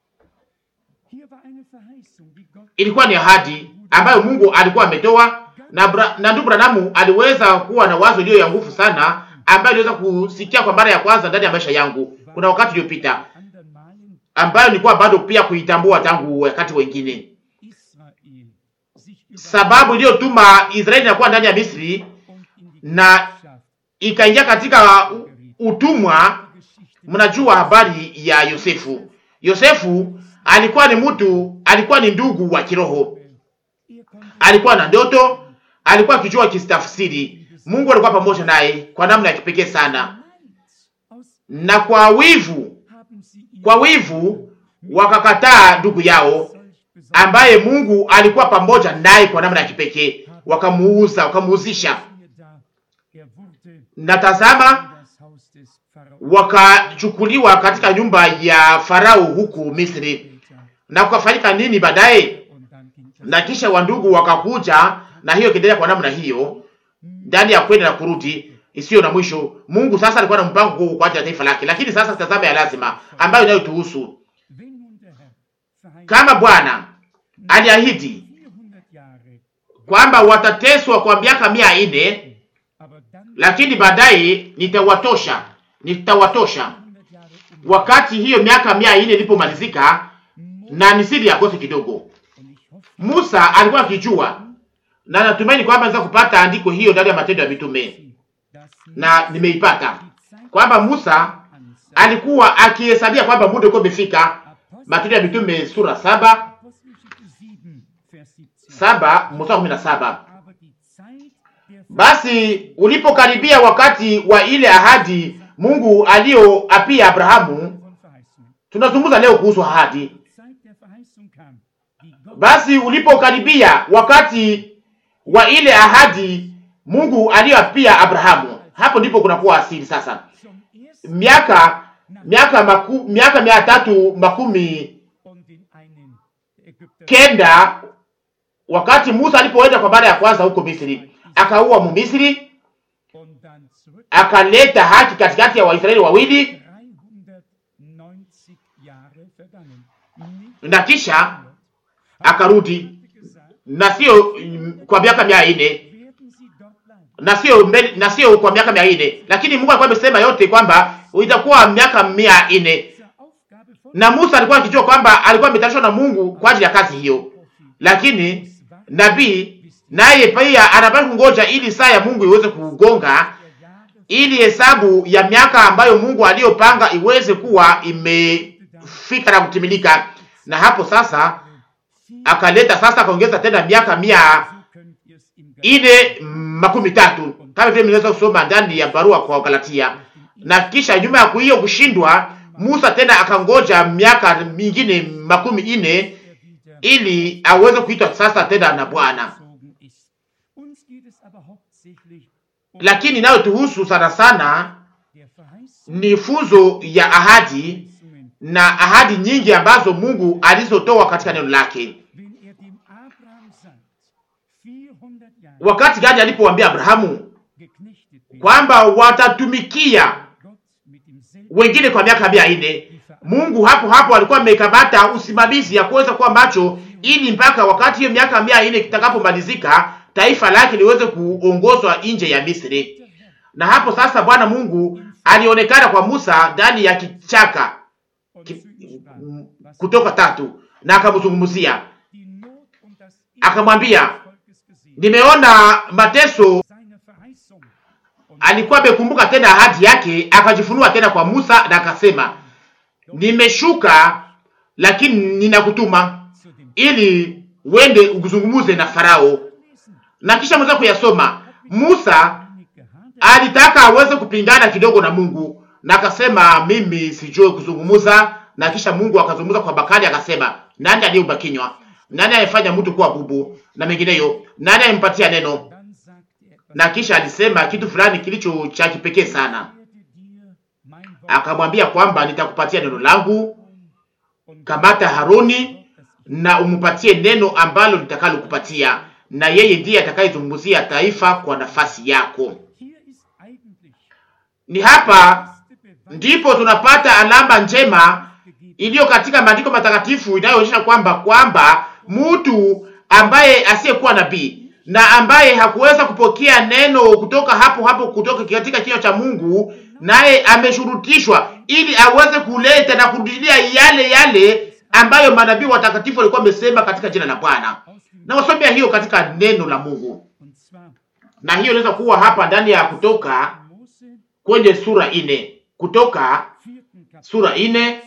Hier war eine Verheißung, die Gott Ilikuwa ni ahadi ambayo Mungu alikuwa ametoa, na, Bra- na ndugu Branamu aliweza kuwa na wazo iliyo ya nguvu sana ambayo iliweza kusikia kwa mara ya kwanza ndani ya maisha yangu. Kuna wakati uliopita anderen Malen ambayo nilikuwa bado pia kuitambua tangu wakati wengine, Israel sich über sababu iliyotuma Israeli inakuwa ndani ya Misri und in die na Gesellschaft ikaingia katika u- utumwa. der Geschichte Mnajua habari ya Yosefu. Yosefu alikuwa ni mtu, alikuwa ni ndugu wa kiroho, er konnte alikuwa na ndoto, alikuwa akijua kistafsiri. Mungu alikuwa pamoja naye kwa namna ya kipekee sana, Neid aus na kwa wivu, haben sie ihn kwa wivu wakakataa ndugu yao solch besonders ambaye Mungu alikuwa pamoja naye kwa namna ya kipekee, wakamuuza, wakamuuzisha. siehe da, er wurde Na tazama, in das Haus des Pharaos wakachukuliwa katika nyumba ya Farao huku Misri. später. Na kukafanyika nini baadaye? Und dann ging das Na kisha wandugu wakakuja, na hiyo ikiendelea kwa namna hiyo, ndani ya kwenda na kurudi isiyo na mwisho. Mungu sasa alikuwa na mpango huu kwa ajili ya taifa lake, lakini sasa tazama ya lazima ambayo inayotuhusu Wenn nun der Herr verheißt kama Bwana aliahidi 400 Jahre, kwamba watateswa kwa miaka mia nne, aber dann lakini baadaye nitawatosha, nitawatosha 100 Jahre wakati hiyo miaka mia nne ilipomalizika, na ni siri ya kosi kidogo. Musa alikuwa akijua, na natumaini kwamba naweza kupata andiko hiyo ndani ya Matendo ya Mitume, na nimeipata kwamba Musa alikuwa akihesabia kwamba muda ulikuwa umefika. Matendo ya Mitume sura saba saba mstari kumi na saba. Basi ulipokaribia wakati wa ile ahadi Mungu aliyoapia Abrahamu, tunazungumza leo kuhusu ahadi. Basi ulipokaribia wakati wa ile ahadi Mungu aliyoapia Abrahamu, hapo ndipo kunakuwa asili sasa. Miaka miaka maku, miaka mia tatu makumi kenda wakati Musa alipoenda kwa mara ya kwanza huko Misri, akaua Mumisri, akaleta haki katikati ya Waisraeli wawili, na kisha akarudi, na sio kwa miaka mia nne na sio na sio kwa miaka mia nne lakini Mungu alikuwa amesema yote kwamba itakuwa miaka mia nne na Musa alikuwa akijua kwamba alikuwa ametayarishwa na Mungu kwa ajili ya kazi hiyo, lakini nabii naye pia anapaswa kungoja ili saa ya Mungu iweze kugonga, ili hesabu ya miaka ambayo Mungu aliyopanga iweze kuwa imefika na kutimilika. Na hapo sasa akaleta sasa, akaongeza tena miaka mia ine makumi tatu kama vile mnaweza kusoma ndani ya barua kwa Galatia. Na kisha nyuma ya hiyo kushindwa, Musa tena akangoja miaka mingine makumi ine ili aweze kuitwa sasa tena na Bwana. Lakini nayo tuhusu sana sana ni funzo ya ahadi na ahadi nyingi ambazo Mungu alizotoa katika neno lake. Wakati gani alipowaambia Abrahamu kwamba watatumikia wengine kwa miaka mia nne, Mungu hapo hapo alikuwa amekamata usimamizi ya kuweza kuwa macho, ili mpaka wakati hiyo miaka mia nne kitakapomalizika taifa lake liweze kuongozwa nje ya Misri. Na hapo sasa Bwana Mungu alionekana kwa Musa ndani ya kichaka ki, Kutoka tatu, na akamzungumzia akamwambia, nimeona mateso. Alikuwa amekumbuka tena ahadi yake, akajifunua tena kwa Musa na akasema, nimeshuka lakini ninakutuma ili wende ukuzungumuze na Farao. Na kisha mweza kuyasoma, Musa alitaka aweze kupingana kidogo na Mungu na akasema, mimi sijui kuzungumuza. Na kisha Mungu akazungumza kwa Bakari akasema, nani aliyeumba kinywa? Nani alifanya mtu kuwa bubu na mengineyo? Nani alimpatia neno? Na kisha alisema kitu fulani kilicho cha kipekee sana, akamwambia kwamba nitakupatia neno langu, kamata Haroni na umupatie neno ambalo nitakalokupatia, na yeye ndiye atakayezungumzia taifa kwa nafasi yako. Ni hapa ndipo tunapata alama njema iliyo katika maandiko matakatifu inayoonyesha kwamba kwamba mtu ambaye asiyekuwa nabii na ambaye hakuweza kupokea neno kutoka hapo hapo kutoka katika kinywa cha Mungu, naye ameshurutishwa ili aweze kuleta na kurudilia yale yale ambayo manabii watakatifu walikuwa wamesema katika jina la Bwana. Na wasomea hiyo katika neno la Mungu, na hiyo inaweza kuwa hapa ndani ya Kutoka kwenye sura ine, Kutoka sura ine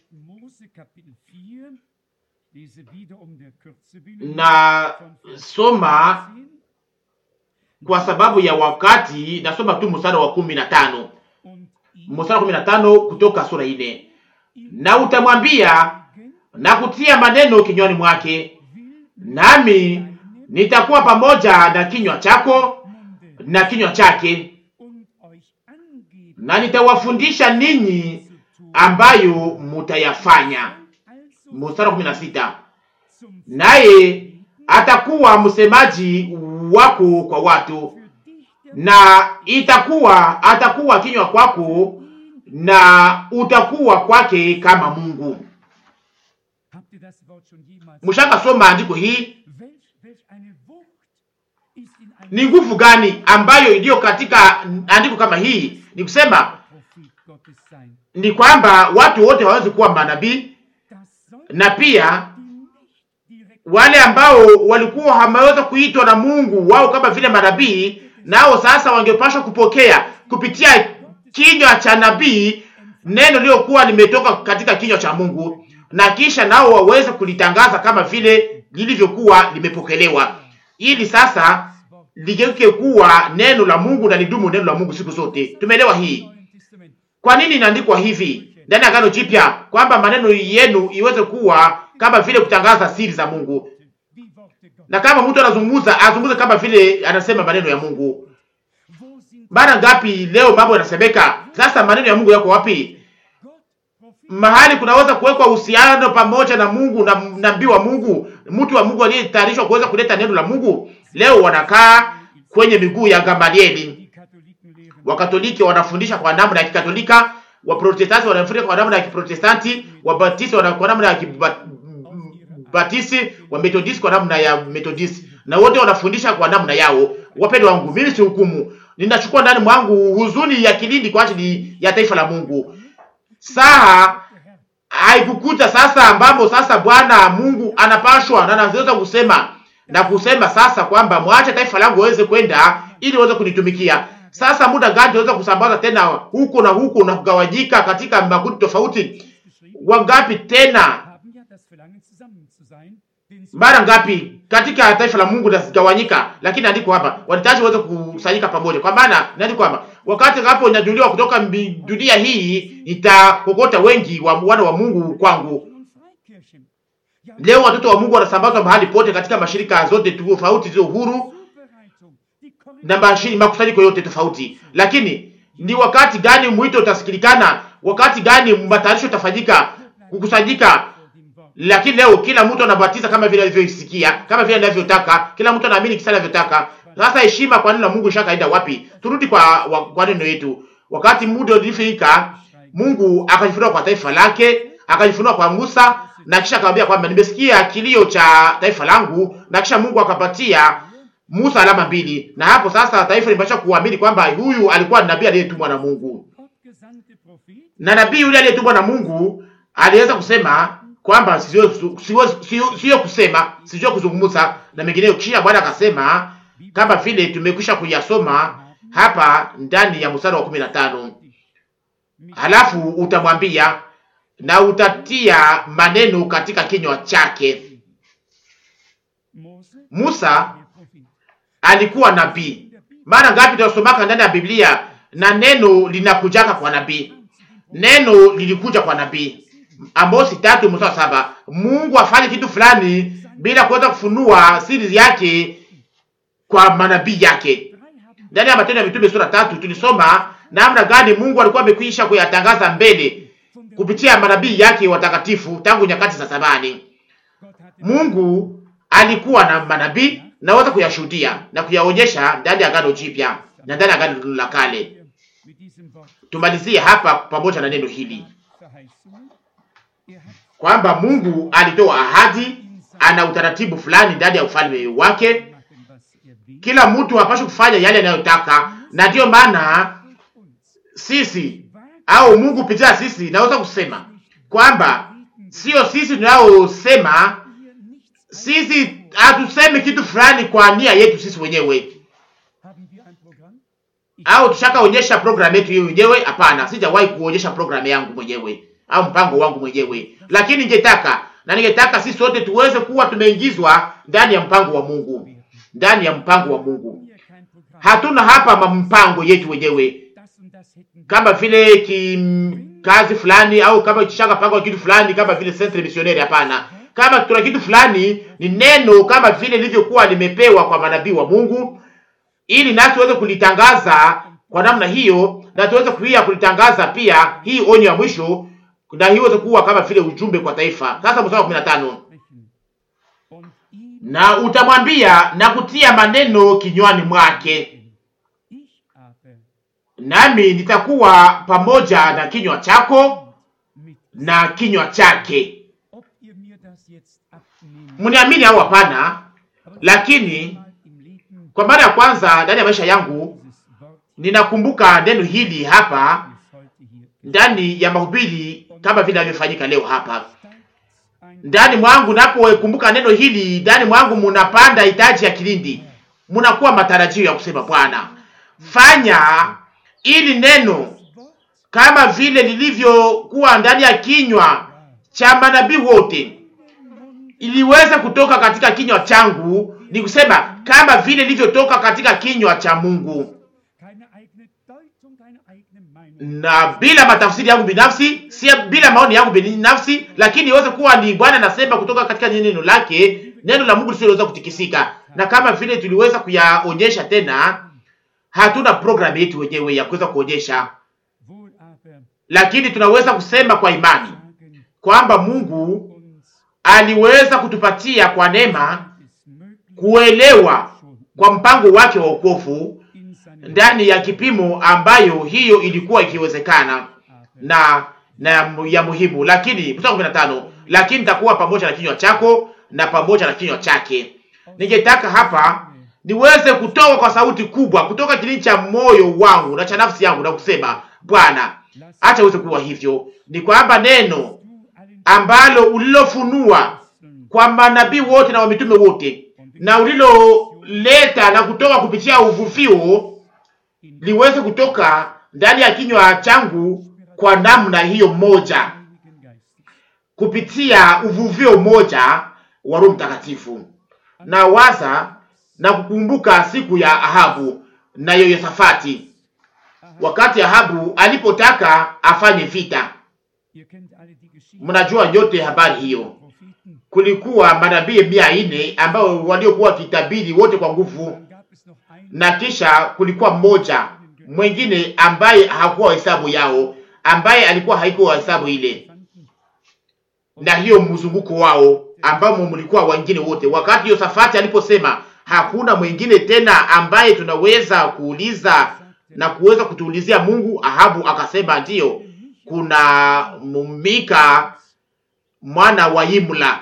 na soma kwa sababu ya wakati, nasoma tu mstari wa kumi na tano mstari wa kumi na tano Kutoka sura ine. Na utamwambia na kutia maneno kinywani mwake, nami nitakuwa pamoja na kinywa chako na kinywa chake, na nitawafundisha ninyi ambayo mutayafanya. Mstari wa kumi na sita naye atakuwa msemaji wako kwa watu, na itakuwa atakuwa kinywa kwako, na utakuwa kwake kama Mungu. Mshaka soma andiko hii, ni nguvu gani ambayo iliyo katika andiko kama hii? Ni kusema ni kwamba watu wote hawawezi kuwa manabii, na pia wale ambao walikuwa hamaweza kuitwa na Mungu wao kama vile manabii, nao sasa wangepashwa kupokea kupitia kinywa cha nabii neno lililokuwa limetoka katika kinywa cha Mungu, na kisha nao waweze kulitangaza kama vile lilivyokuwa limepokelewa, ili sasa ligeuke kuwa neno la Mungu na lidumu neno la Mungu siku zote. Tumeelewa hii? Kwa nini inaandikwa hivi ndani ya Agano Jipya kwamba maneno yenu iweze kuwa kama vile kutangaza siri za Mungu, na kama mtu anazungumza azungumze kama vile anasema maneno ya Mungu. Mara ngapi leo mambo yanasemeka? Sasa maneno ya Mungu yako wapi? Mahali kunaweza kuwekwa uhusiano pamoja na Mungu na nabii wa Mungu, mtu wa Mungu aliyetayarishwa kuweza kuleta neno la Mungu. Leo wanakaa kwenye miguu ya Gamalieli. Wakatoliki wanafundisha kwa namna ya Kikatolika, Waprotestanti wanafundisha kwa namna ya Kiprotestanti, Wabatisti wana kwa namna ya Kibatisi, Wamethodisti kwa namna ya Methodisti, na wote wanafundisha kwa namna yao. Wapendwa wangu, mimi si hukumu, ninachukua ndani mwangu huzuni ya kilindi kwa ajili ya taifa la Mungu. Saa haikukuta sasa ambapo sasa Bwana Mungu anapashwa na anaweza kusema na kusema sasa kwamba mwache taifa langu waweze kwenda ili waweze kunitumikia. Sasa muda gani tunaweza kusambaza tena huko na huko na kugawanyika katika makundi tofauti? Wangapi tena, mara ngapi katika taifa la Mungu linagawanyika, lakini andiko hapa wanahitaji waweze kukusanyika pamoja, kwa maana inaandikwa hapa, wakati hapo inajuliwa kutoka dunia hii itakokota wengi wa wana wa Mungu kwangu. Leo watoto wa Mungu wanasambazwa mahali pote katika mashirika zote tofauti zilizo huru na mashirika makusanyiko yote tofauti, lakini ni wakati gani mwito utasikilikana? Wakati gani matayarisho utafanyika kukusanyika? Lakini leo kila mtu anabatiza kama vile alivyosikia, kama vile anavyotaka, kila mtu anaamini kisa anavyotaka. Sasa heshima kwa neno la Mungu ishakaenda wapi? Turudi kwa wa, kwa neno yetu. Wakati muda ulifika, Mungu akajifunua kwa taifa lake, akajifunua kwa Musa na kisha akamwambia kwamba nimesikia kilio cha taifa langu, na kisha Mungu akapatia Musa alama mbili, na hapo sasa taifa limepasha kuamini kwamba huyu alikuwa nabii aliyetumwa na Mungu, na nabii yule aliyetumwa na Mungu aliweza kusema kwamba sio kusema sio kuzungumza na mengineyo. Kisha Bwana akasema kama vile tumekwisha kuyasoma hapa ndani ya mstari wa kumi na tano halafu utamwambia na utatia maneno katika kinywa chake. Musa alikuwa nabii. Mara ngapi tunasomaka ndani ya Biblia na neno linakujaka kwa nabii, neno lilikuja kwa nabii. Amosi tatu mstari saba. Mungu afanye kitu fulani bila kuweza kufunua siri yake kwa manabii yake. Ndani ya Matendo ya Mitume sura tatu tulisoma namna gani Mungu alikuwa amekwisha kuyatangaza mbele kupitia manabii yake watakatifu tangu nyakati za zamani. Mungu alikuwa na manabii naweza kuyashuhudia na kuyaonyesha ndani ya Agano Jipya na ndani ya Agano la Kale. Tumalizie hapa pamoja na neno hili kwamba Mungu alitoa ahadi, ana utaratibu fulani ndani ya ufalme wake. Kila mtu hapaswi kufanya yale anayotaka, na ndiyo maana sisi au Mungu kupitia sisi naweza kusema kwamba sio sisi tunayosema. Sisi hatusemi kitu fulani kwa nia yetu sisi wenyewe, au tushakaonyesha programu yetu hiyo wenyewe. Hapana, sijawahi kuonyesha programu yangu mwenyewe au mpango wangu mwenyewe, lakini ningetaka na ningetaka sisi sote tuweze kuwa tumeingizwa ndani ya mpango wa Mungu, ndani ya mpango wa Mungu. Hatuna hapa mpango yetu wenyewe kama vile kazi fulani au kama kishaka panga kitu fulani kama vile centre missionnaire. Hapana, kama tuna kitu fulani ni neno kama vile lilivyokuwa limepewa kwa manabii wa Mungu, ili nasi tuweze kulitangaza kwa namna hiyo, na tuweze pia kulitangaza pia hii onyo ya mwisho, na hiyo iweze kuwa kama vile ujumbe kwa taifa. Sasa mstari wa 15 na utamwambia na kutia maneno kinywani mwake nami nitakuwa pamoja na kinywa chako na kinywa chake. Mniamini au hapana? Lakini kwa mara ya kwanza ndani ya maisha yangu ninakumbuka neno hili hapa ndani ya mahubiri kama vile inavyofanyika leo hapa ndani mwangu. Napokumbuka neno hili ndani mwangu, munapanda hitaji ya kilindi, munakuwa matarajio ya kusema Bwana, fanya ili neno kama vile lilivyokuwa ndani ya kinywa cha manabii wote iliweza kutoka katika kinywa changu, ni kusema kama vile ilivyotoka katika kinywa cha Mungu, na bila matafsiri yangu binafsi, si bila maoni yangu binafsi, lakini iweze kuwa ni Bwana anasema kutoka katika neno lake, neno la Mungu lisiloweza kutikisika. Na kama vile tuliweza kuyaonyesha tena, hatuna programu yetu wenyewe ya kuweza kuonyesha, lakini tunaweza kusema kwa imani kwamba Mungu aliweza kutupatia kwa neema kuelewa kwa mpango wake wa wokovu ndani ya kipimo ambayo hiyo ilikuwa ikiwezekana na na ya muhimu. Lakini mstari kumi na tano, lakini nitakuwa pamoja na kinywa chako na pamoja na kinywa chake. Ningetaka hapa niweze kutoka kwa sauti kubwa kutoka kilindi cha moyo wangu na cha nafsi yangu na kusema, Bwana, acha uweze kuwa hivyo. Ni kwamba neno ambalo ulilofunua kwa manabii wote na wamitume wote na uliloleta na kutoka kupitia uvuvio liweze kutoka ndani ya kinywa changu kwa namna hiyo moja, kupitia uvuvio moja wa Roho Mtakatifu. Na waza na kukumbuka siku ya Ahabu na Yehoshafati, wakati Ahabu alipotaka afanye vita. Mnajua nyote habari hiyo. Kulikuwa manabii mia nne ambao waliokuwa wakitabiri wote kwa nguvu, na kisha kulikuwa mmoja mwengine ambaye hakuwa hesabu yao, ambaye alikuwa haikuwa hesabu ile, na hiyo mzunguko wao ambao mlikuwa wengine wote. Wakati Yosafati aliposema hakuna mwingine tena ambaye tunaweza kuuliza na kuweza kutuulizia Mungu, Ahabu akasema ndiyo, kuna Mika mwana wa Imla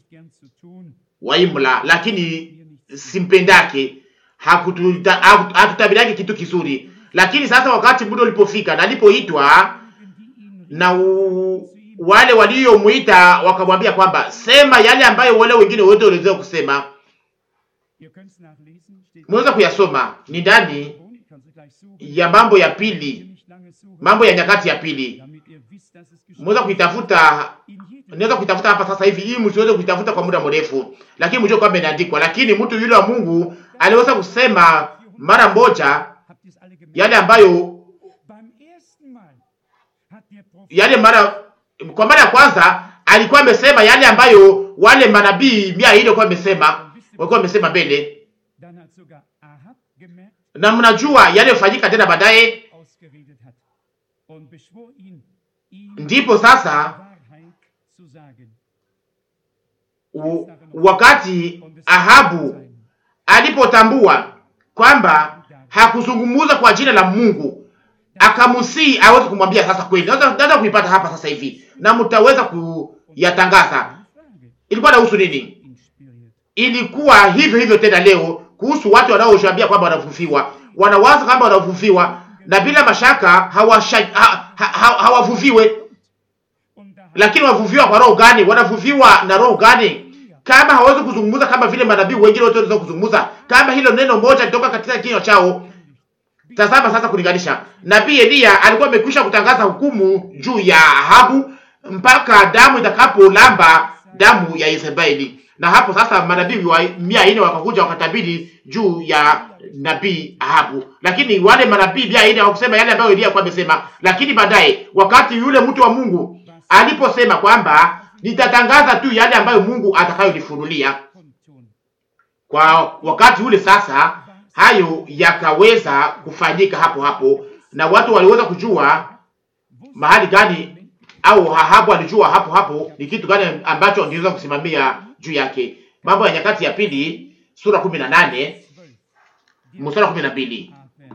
wa Imla, lakini simpendake, hatutabiriake kitu kizuri. Lakini sasa wakati muda ulipofika na alipoitwa na u, wale waliomwita wakamwambia kwamba sema yale ambayo wale wengine wote waliweza kusema. Mweza kuyasoma ni ndani ya Mambo ya Pili, Mambo ya Nyakati ya Pili. Mweza kuitafuta, naweza kuitafuta hapa sasa hivi, ili msiweze kuitafuta kwa muda mrefu, lakini mjue kwamba inaandikwa. Lakini mtu yule wa Mungu aliweza kusema mara moja yale ambayo yale mara kwa mara ya kwanza alikuwa amesema yale ambayo wale manabii mia ile kwa amesema walikuwa wamesema mbele, na mnajua yale yafanyika tena baadaye. Ndipo sasa u, wakati Ahabu alipotambua kwamba hakuzungumuza kwa jina la Mungu, akamusii aweze kumwambia sasa kweli. Naweza kuipata hapa sasa hivi na mtaweza kuyatangaza. Ilikuwa inahusu nini? Ilikuwa hivyo hivyo tena leo kuhusu watu wanaoshambia kwamba wanavuviwa, wanawaza kwamba wanavuviwa na bila mashaka hawavuviwe ha, ha, ha, lakini wavuviwa kwa roho gani? Wanavuviwa na roho gani? Kama hawezi kuzungumza kama vile manabii wengine wote waweza kuzungumza, kama hilo neno moja litoka katika kinywa chao. Tazama sasa, kulinganisha nabii Eliya alikuwa amekwisha kutangaza hukumu juu ya Ahabu mpaka damu itakapolamba damu ya Yezebeli, na hapo sasa manabii wa mia nne wakakuja wakatabiri juu ya nabii Ahabu, lakini wale manabii mia nne hawakusema yale ambayo Eliya alikuwa amesema. Lakini baadaye wakati yule mtu wa Mungu aliposema kwamba nitatangaza tu yale ambayo Mungu atakayonifunulia, kwa wakati ule sasa hayo yakaweza kufanyika hapo hapo, na watu waliweza kujua mahali gani au Ahabu alijua hapo hapo ni kitu gani ambacho angeweza kusimamia juu yake. Mambo ya Nyakati ya Pili sura kumi na nane mstari kumi na mbili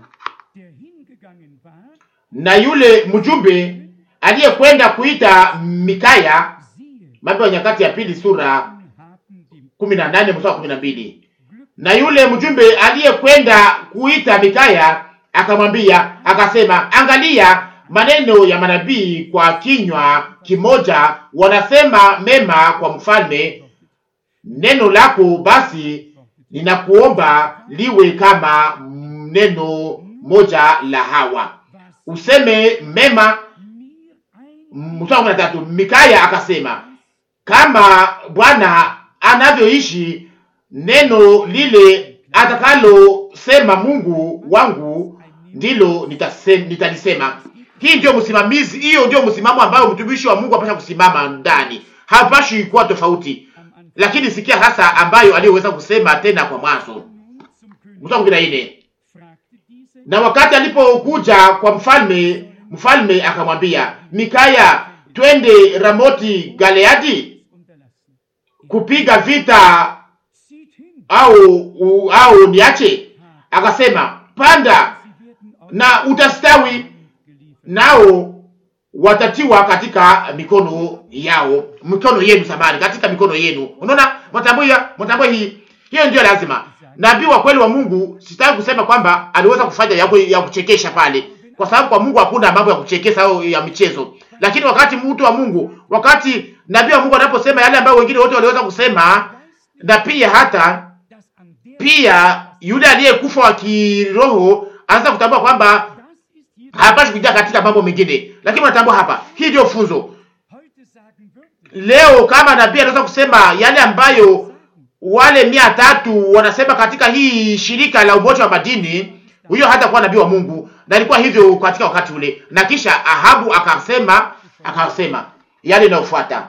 na yule mjumbe aliyekwenda kuita Mikaya. Mambo ya Nyakati ya Pili sura kumi na nane mstari kumi na mbili na yule mjumbe aliyekwenda kuita Mikaya akamwambia akasema, angalia, maneno ya manabii kwa kinywa kimoja wanasema mema kwa mfalme. Neno lako basi ninakuomba liwe kama neno moja la hawa, useme mema. Mstari kumi na tatu, Mikaya akasema kama Bwana anavyoishi, neno lile atakalosema Mungu wangu ndilo nitasema, nitalisema. Hii ndio msimamizi, hiyo ndio msimamo ambayo mtumishi wa Mungu apasha kusimama ndani, hapashi kuwa tofauti. Lakini sikia hasa ambayo aliyoweza kusema tena kwa mwanzo, mstari kumi na nne na wakati alipokuja kwa mfalme, mfalme akamwambia Mikaya, twende Ramoti Galeadi kupiga vita au au niache? Akasema, panda na utastawi, nao watatiwa katika mikono yao, mikono yenu, samani, katika mikono yenu. Unaona, mtambua mtambua, hii hiyo ndio lazima. Nabii wa kweli wa Mungu, sitaki kusema kwamba aliweza kufanya ya, ya kuchekesha pale, kwa sababu kwa Mungu hakuna mambo ya kuchekesha au ya michezo. Lakini wakati mtu wa Mungu, wakati nabii wa Mungu anaposema yale ambayo wengine wote waliweza kusema, na pia hata pia yule aliyekufa wa kiroho anaanza kutambua kwamba hapashi kuingia katika mambo mengine, lakini unatambua hapa, hii ndio funzo leo. Kama nabii anaweza kusema yale ambayo wale mia tatu wanasema katika hii shirika la umoja wa madini, huyo hata kuwa nabii wa Mungu, na ilikuwa hivyo katika wakati ule. Na kisha Ahabu akasema akasema yale inayofuata,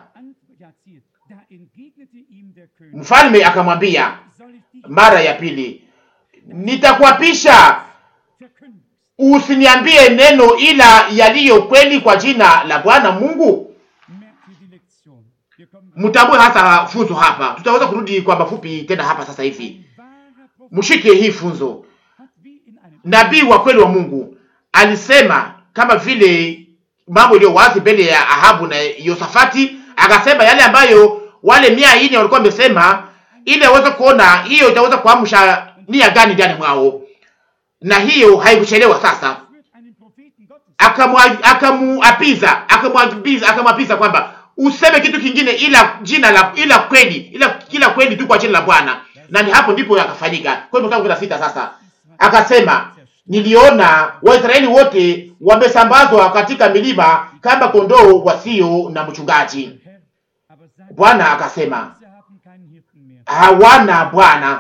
mfalme akamwambia mara ya pili, nitakuapisha usiniambie neno ila yaliyo kweli kwa jina la Bwana Mungu. Mtambue hasa funzo hapa, tutaweza kurudi kwa mafupi tena hapa sasa hivi. Mshike hii funzo. Nabii wa kweli wa Mungu alisema kama vile mambo iliyo wazi mbele ya Ahabu na Yosafati, akasema yale ambayo wale mia nne walikuwa wamesema, ili aweze kuona hiyo itaweza kuamsha nia gani ndani mwao, na hiyo haikuchelewa sasa. Akamuapiza akamwapiza akamwapiza kwamba useme kitu kingine ila jina la ila kweli ila kila kweli tu kwa jina la Bwana, na ni hapo ndipo yakafanyika. Kwa hiyo mstari sita sasa akasema, niliona Waisraeli wote wamesambazwa katika milima kama kondoo wasio na mchungaji. Bwana akasema, hawana bwana,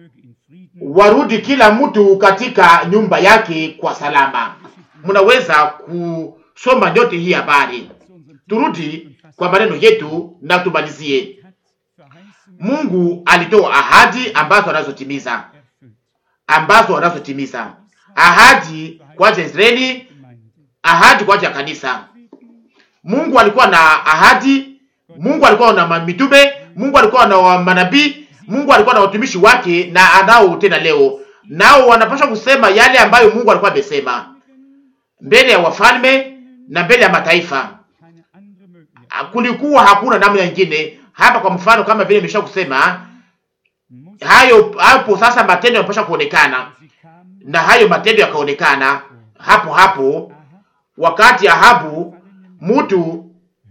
warudi kila mtu katika nyumba yake kwa salama. Mnaweza kusoma yote hii habari. Turudi kwa maneno yetu na tumalizie. Mungu alitoa ahadi ambazo anazotimiza, ambazo anazotimiza ahadi kwa ajili ya Israeli, ahadi kwa ajili ya kanisa. Mungu alikuwa na ahadi, Mungu alikuwa na mitume, Mungu alikuwa na manabii, Mungu alikuwa na watumishi wake, na anao tena leo, nao wanapaswa kusema yale ambayo Mungu alikuwa amesema mbele ya wafalme na mbele ya mataifa. Kulikuwa hakuna namna nyingine hapa. Kwa mfano, kama vile nimesha kusema hayo hapo, sasa matendo yanapaswa kuonekana, na hayo matendo yakaonekana hapo hapo wakati Ahabu, mtu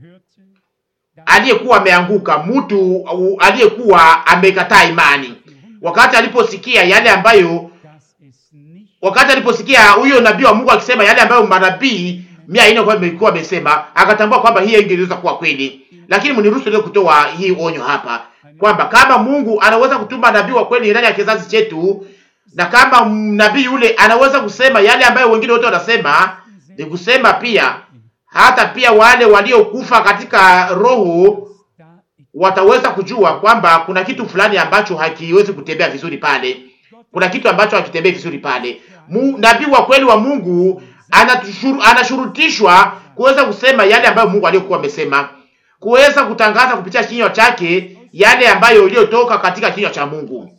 aliyekuwa ameanguka, mtu aliyekuwa amekataa imani, wakati aliposikia yale ambayo, wakati aliposikia huyo nabii wa Mungu akisema yale ambayo manabii mia ine kwa imekuwa amesema, akatambua kwamba hii ingeweza kuwa kweli. Lakini mniruhusu leo kutoa hii onyo hapa kwamba kama Mungu anaweza kutuma nabii wa kweli ndani ya kizazi chetu, na kama nabii yule anaweza kusema yale ambayo wengine wote wanasema, ni kusema pia hata pia wale waliokufa katika roho wataweza kujua kwamba kuna kitu fulani ambacho hakiwezi kutembea vizuri pale, kuna kitu ambacho hakitembei vizuri pale. Nabii wa kweli wa Mungu anashurutishwa kuweza kusema yale ambayo Mungu aliyokuwa amesema, kuweza kutangaza kupitia kinywa chake yale ambayo iliyotoka katika kinywa cha Mungu.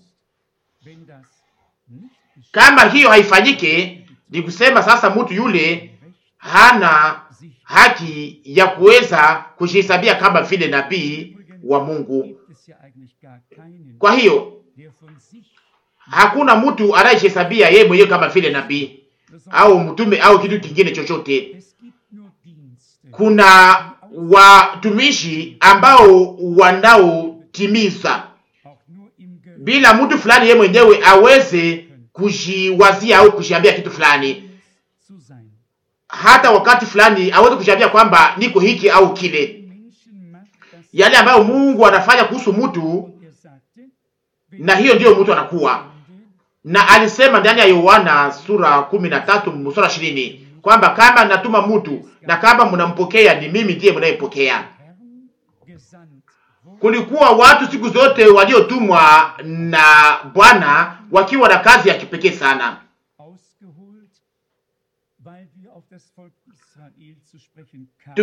Kama hiyo haifanyike, ni kusema sasa mtu yule hana haki ya kuweza kujihesabia kama vile nabii wa Mungu. Kwa hiyo hakuna mtu anayejihesabia yeye mwenyewe kama vile nabii au mtume au kitu kingine chochote. kuna watumishi ambao wanaotimiza auch nur im Ge bila mtu fulani yeye mwenyewe aweze kujiwazia au kujiambia kitu fulani, zu sein. hata wakati fulani aweze kujiambia kwamba niko hiki au kile. Menschen macht das Yale ambayo Mungu anafanya kuhusu mtu, und er sagte, wenn na hiyo ndiyo mtu anakuwa. Sünde Na alisema ndani ya Yohana sura kumi na tatu mstari ishirini kwamba kama natuma mtu na kama mnampokea, ni mimi ndiye mnayempokea. Herrn gesandt wurde, Kulikuwa watu siku zote waliotumwa na Bwana wakiwa na kazi ya kipekee sana. ausgeholt, weil wir auf das Volk Israel zu sprechen kamen.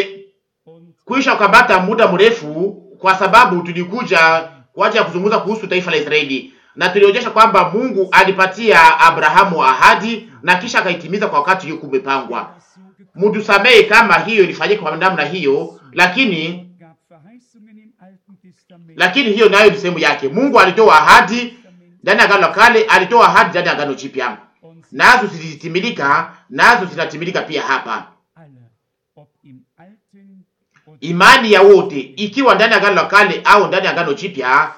Tumekwisha Und ukabata muda mrefu, kwa sababu tulikuja kwa ajili ya kuzungumza kuhusu taifa la Israeli, na tulionyesha kwamba Mungu alipatia Abrahamu ahadi na kisha akaitimiza kwa wakati uliokuwa umepangwa. das so gekommen Mtusamehe kama hiyo ilifanyika kwa namna hiyo, lakini gab Verheißungen im Alten Testament. lakini hiyo nayo ni sehemu yake. Mungu alitoa ahadi ndani ya Agano la Kale, alitoa ahadi ndani ya Agano Jipya, Und nazo zilitimilika, nazo zinatimilika pia hapa. alle, ob im Alten oder Imani ya wote ikiwa ndani ya Agano la Kale au ndani ya Agano Jipya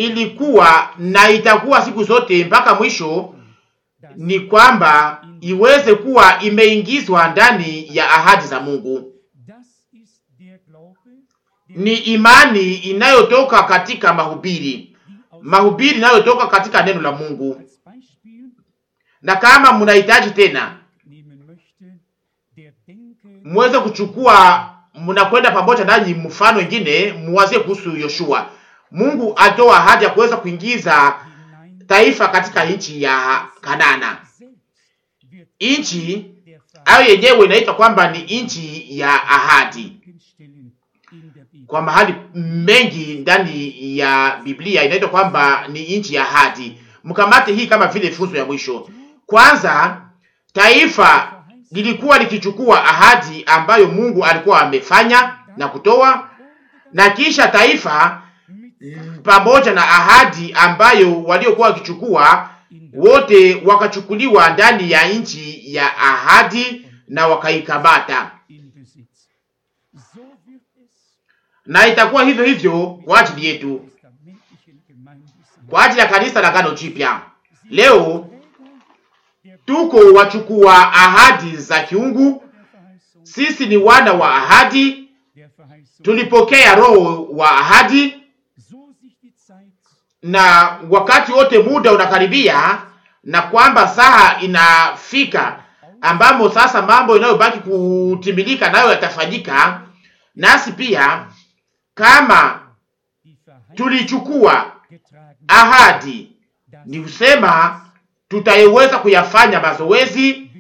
ilikuwa na itakuwa siku zote mpaka mwisho, das ni kwamba iweze kuwa imeingizwa ndani ya ahadi za Mungu. Das ist der Glaube, der Ni imani inayotoka katika mahubiri, die aus mahubiri inayotoka katika neno la Mungu. als Beispiel Na kama mnahitaji tena nehmen möchte, der denke muweze kuchukua, mnakwenda pamoja nanyi mfano wengine, muwazie kuhusu Yoshua. Mungu atoa ahadi ya kuweza kuingiza hinein taifa katika nchi ya Kanana. selbst wird Nchi der ayo yenyewe inaitwa kwamba ni nchi ya ahadi. Verheißungen stellen in der Bibel. Kwa mahali mengi ndani ya Biblia inaitwa kwamba ni nchi ya ahadi. Mkamate hii kama vile funzo ya mwisho. Kwanza, taifa lilikuwa likichukua ahadi ambayo Mungu alikuwa amefanya na kutoa, na kisha taifa Mit pamoja na ahadi ambayo waliokuwa wakichukua in der wote wakachukuliwa ndani ya nchi ya ahadi na wakaikamata, in Besitz. So wird es na itakuwa hivyo hivyo kwa ajili yetu, testamentlichen Gemeinde sein. kwa ajili ya kanisa la Agano Jipya. Leo Träger der tuko wachukua ahadi za kiungu, der Verheißung, sisi ni wana wa ahadi, der Verheißung. tulipokea roho wa ahadi, So sich die Zeit na wakati wote muda unakaribia, na kwamba saa inafika ambamo sasa mambo inayobaki kutimilika nayo yatafanyika, nasi pia kama die Verheißung tulichukua getragen ahadi, das ni kusema tutaiweza kuyafanya mazoezi, wird.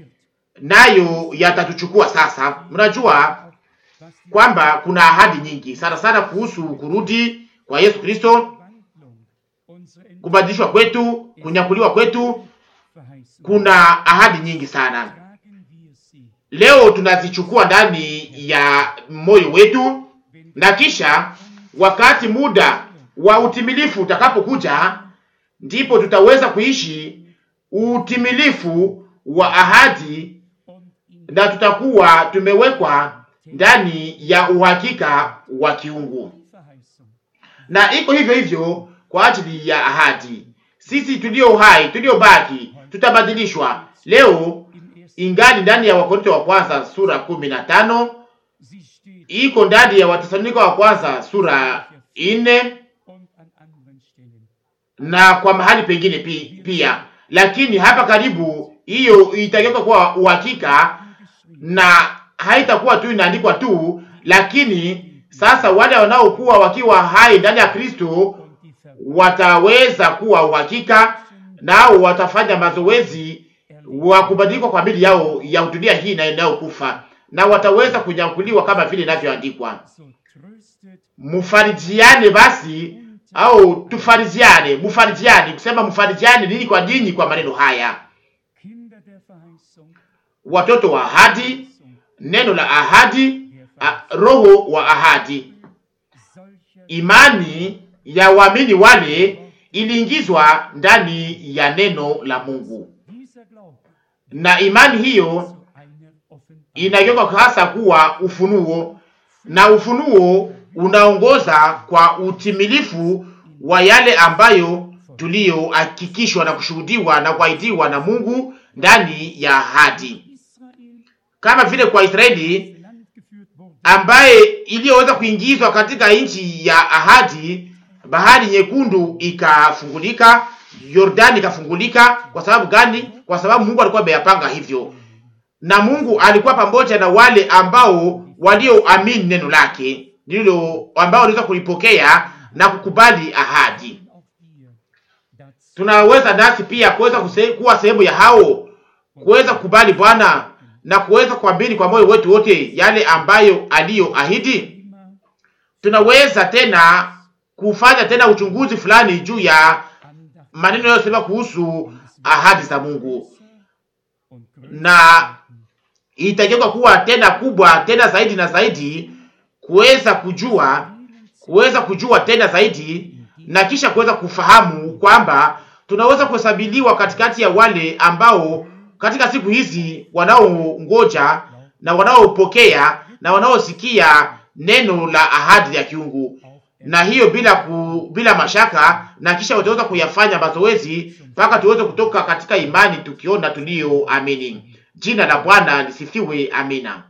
nayo yatatuchukua sasa. Mnajua Was die kwamba kuna ahadi nyingi sana sana kuhusu kurudi kwa Yesu Kristo, Wandlung, unsere kubadilishwa kwetu, kunyakuliwa kwetu. Verheißung, Kuna ahadi nyingi sana. tragen wir sie, Leo tunazichukua ndani ya moyo wetu, wenn na kisha wakati muda wa utimilifu utakapokuja, ndipo tutaweza kuishi utimilifu wa ahadi und in na tutakuwa tumewekwa ndani ya uhakika wa kiungu. Verheißung. Na iko hivyo hivyo kwa ajili ya ahadi. Sisi tulio hai, tuliobaki, tutabadilishwa. Leo Im ersten ingali ndani ya Wakorintho wa kwanza sura kumi na tano sie steht iko ndani ya Watesalonika wa kwanza sura ine und an anderen Stellen. na kwa mahali pengine pi, pia, lakini hapa karibu hiyo itageuka kuwa uhakika Geschrieben. na haitakuwa tu inaandikwa tu, lakini sasa wale wanaokuwa wakiwa hai ndani ya Kristo Und die wataweza kuwa uhakika, nao watafanya mazoezi wa kubadilika kwa mili yao ya dunia hii na inayokufa, na wataweza kunyakuliwa kama vile inavyoandikwa. so tröstet Mfarijiane basi au tufarijiane, mfarijiane, kusema mfarijiane nini kwa ninyi kwa maneno haya, Kinder der Verheißung, watoto wa ahadi, Verheißung neno la ahadi, der a, roho wa ahadi. solcher Imani ya waamini wale iliingizwa ndani ya neno la Mungu, dieser Glaube na imani hiyo zu einer Offenbarung inageuka hasa kuwa ufunuo, na ufunuo unaongoza kwa utimilifu wa yale ambayo tuliyohakikishwa na kushuhudiwa na kuahidiwa na Mungu ndani ya ahadi, Israel kama vile kwa Israeli ins Land geführt wurde. ambaye iliyoweza kuingizwa katika nchi ya ahadi, bahari nyekundu ikafungulika, Yordani ikafungulika. Kwa sababu gani? Kwa sababu Mungu alikuwa ameyapanga hivyo, na Mungu alikuwa pamoja na wale ambao walioamini neno lake lilo, ambao waliweza kulipokea na kukubali ahadi. Auch wir dazu Tunaweza nasi pia kuweza kuse- kuwa sehemu ya hao, kuweza kukubali Bwana na kuweza kuamini kwa moyo wetu wote yale ambayo aliyoahidi. immer tunaweza tena kufanya tena uchunguzi fulani juu ya Andacht maneno yanayosema kuhusu ahadi za Mungu, und na itageuka kuwa tena kubwa tena zaidi na zaidi, kuweza kujua kuweza kujua tena zaidi, na kisha kuweza kufahamu kwamba tunaweza kuhesabiliwa katikati ya wale ambao katika siku hizi wanaongoja na wanaopokea na wanaosikia neno la ahadi ya kiungu auch na hiyo bila ku, bila mashaka, na kisha wataweza kuyafanya mazoezi mpaka tuweze kutoka katika imani tukiona tuliyoamini. Jina la Bwana lisifiwe. Amina.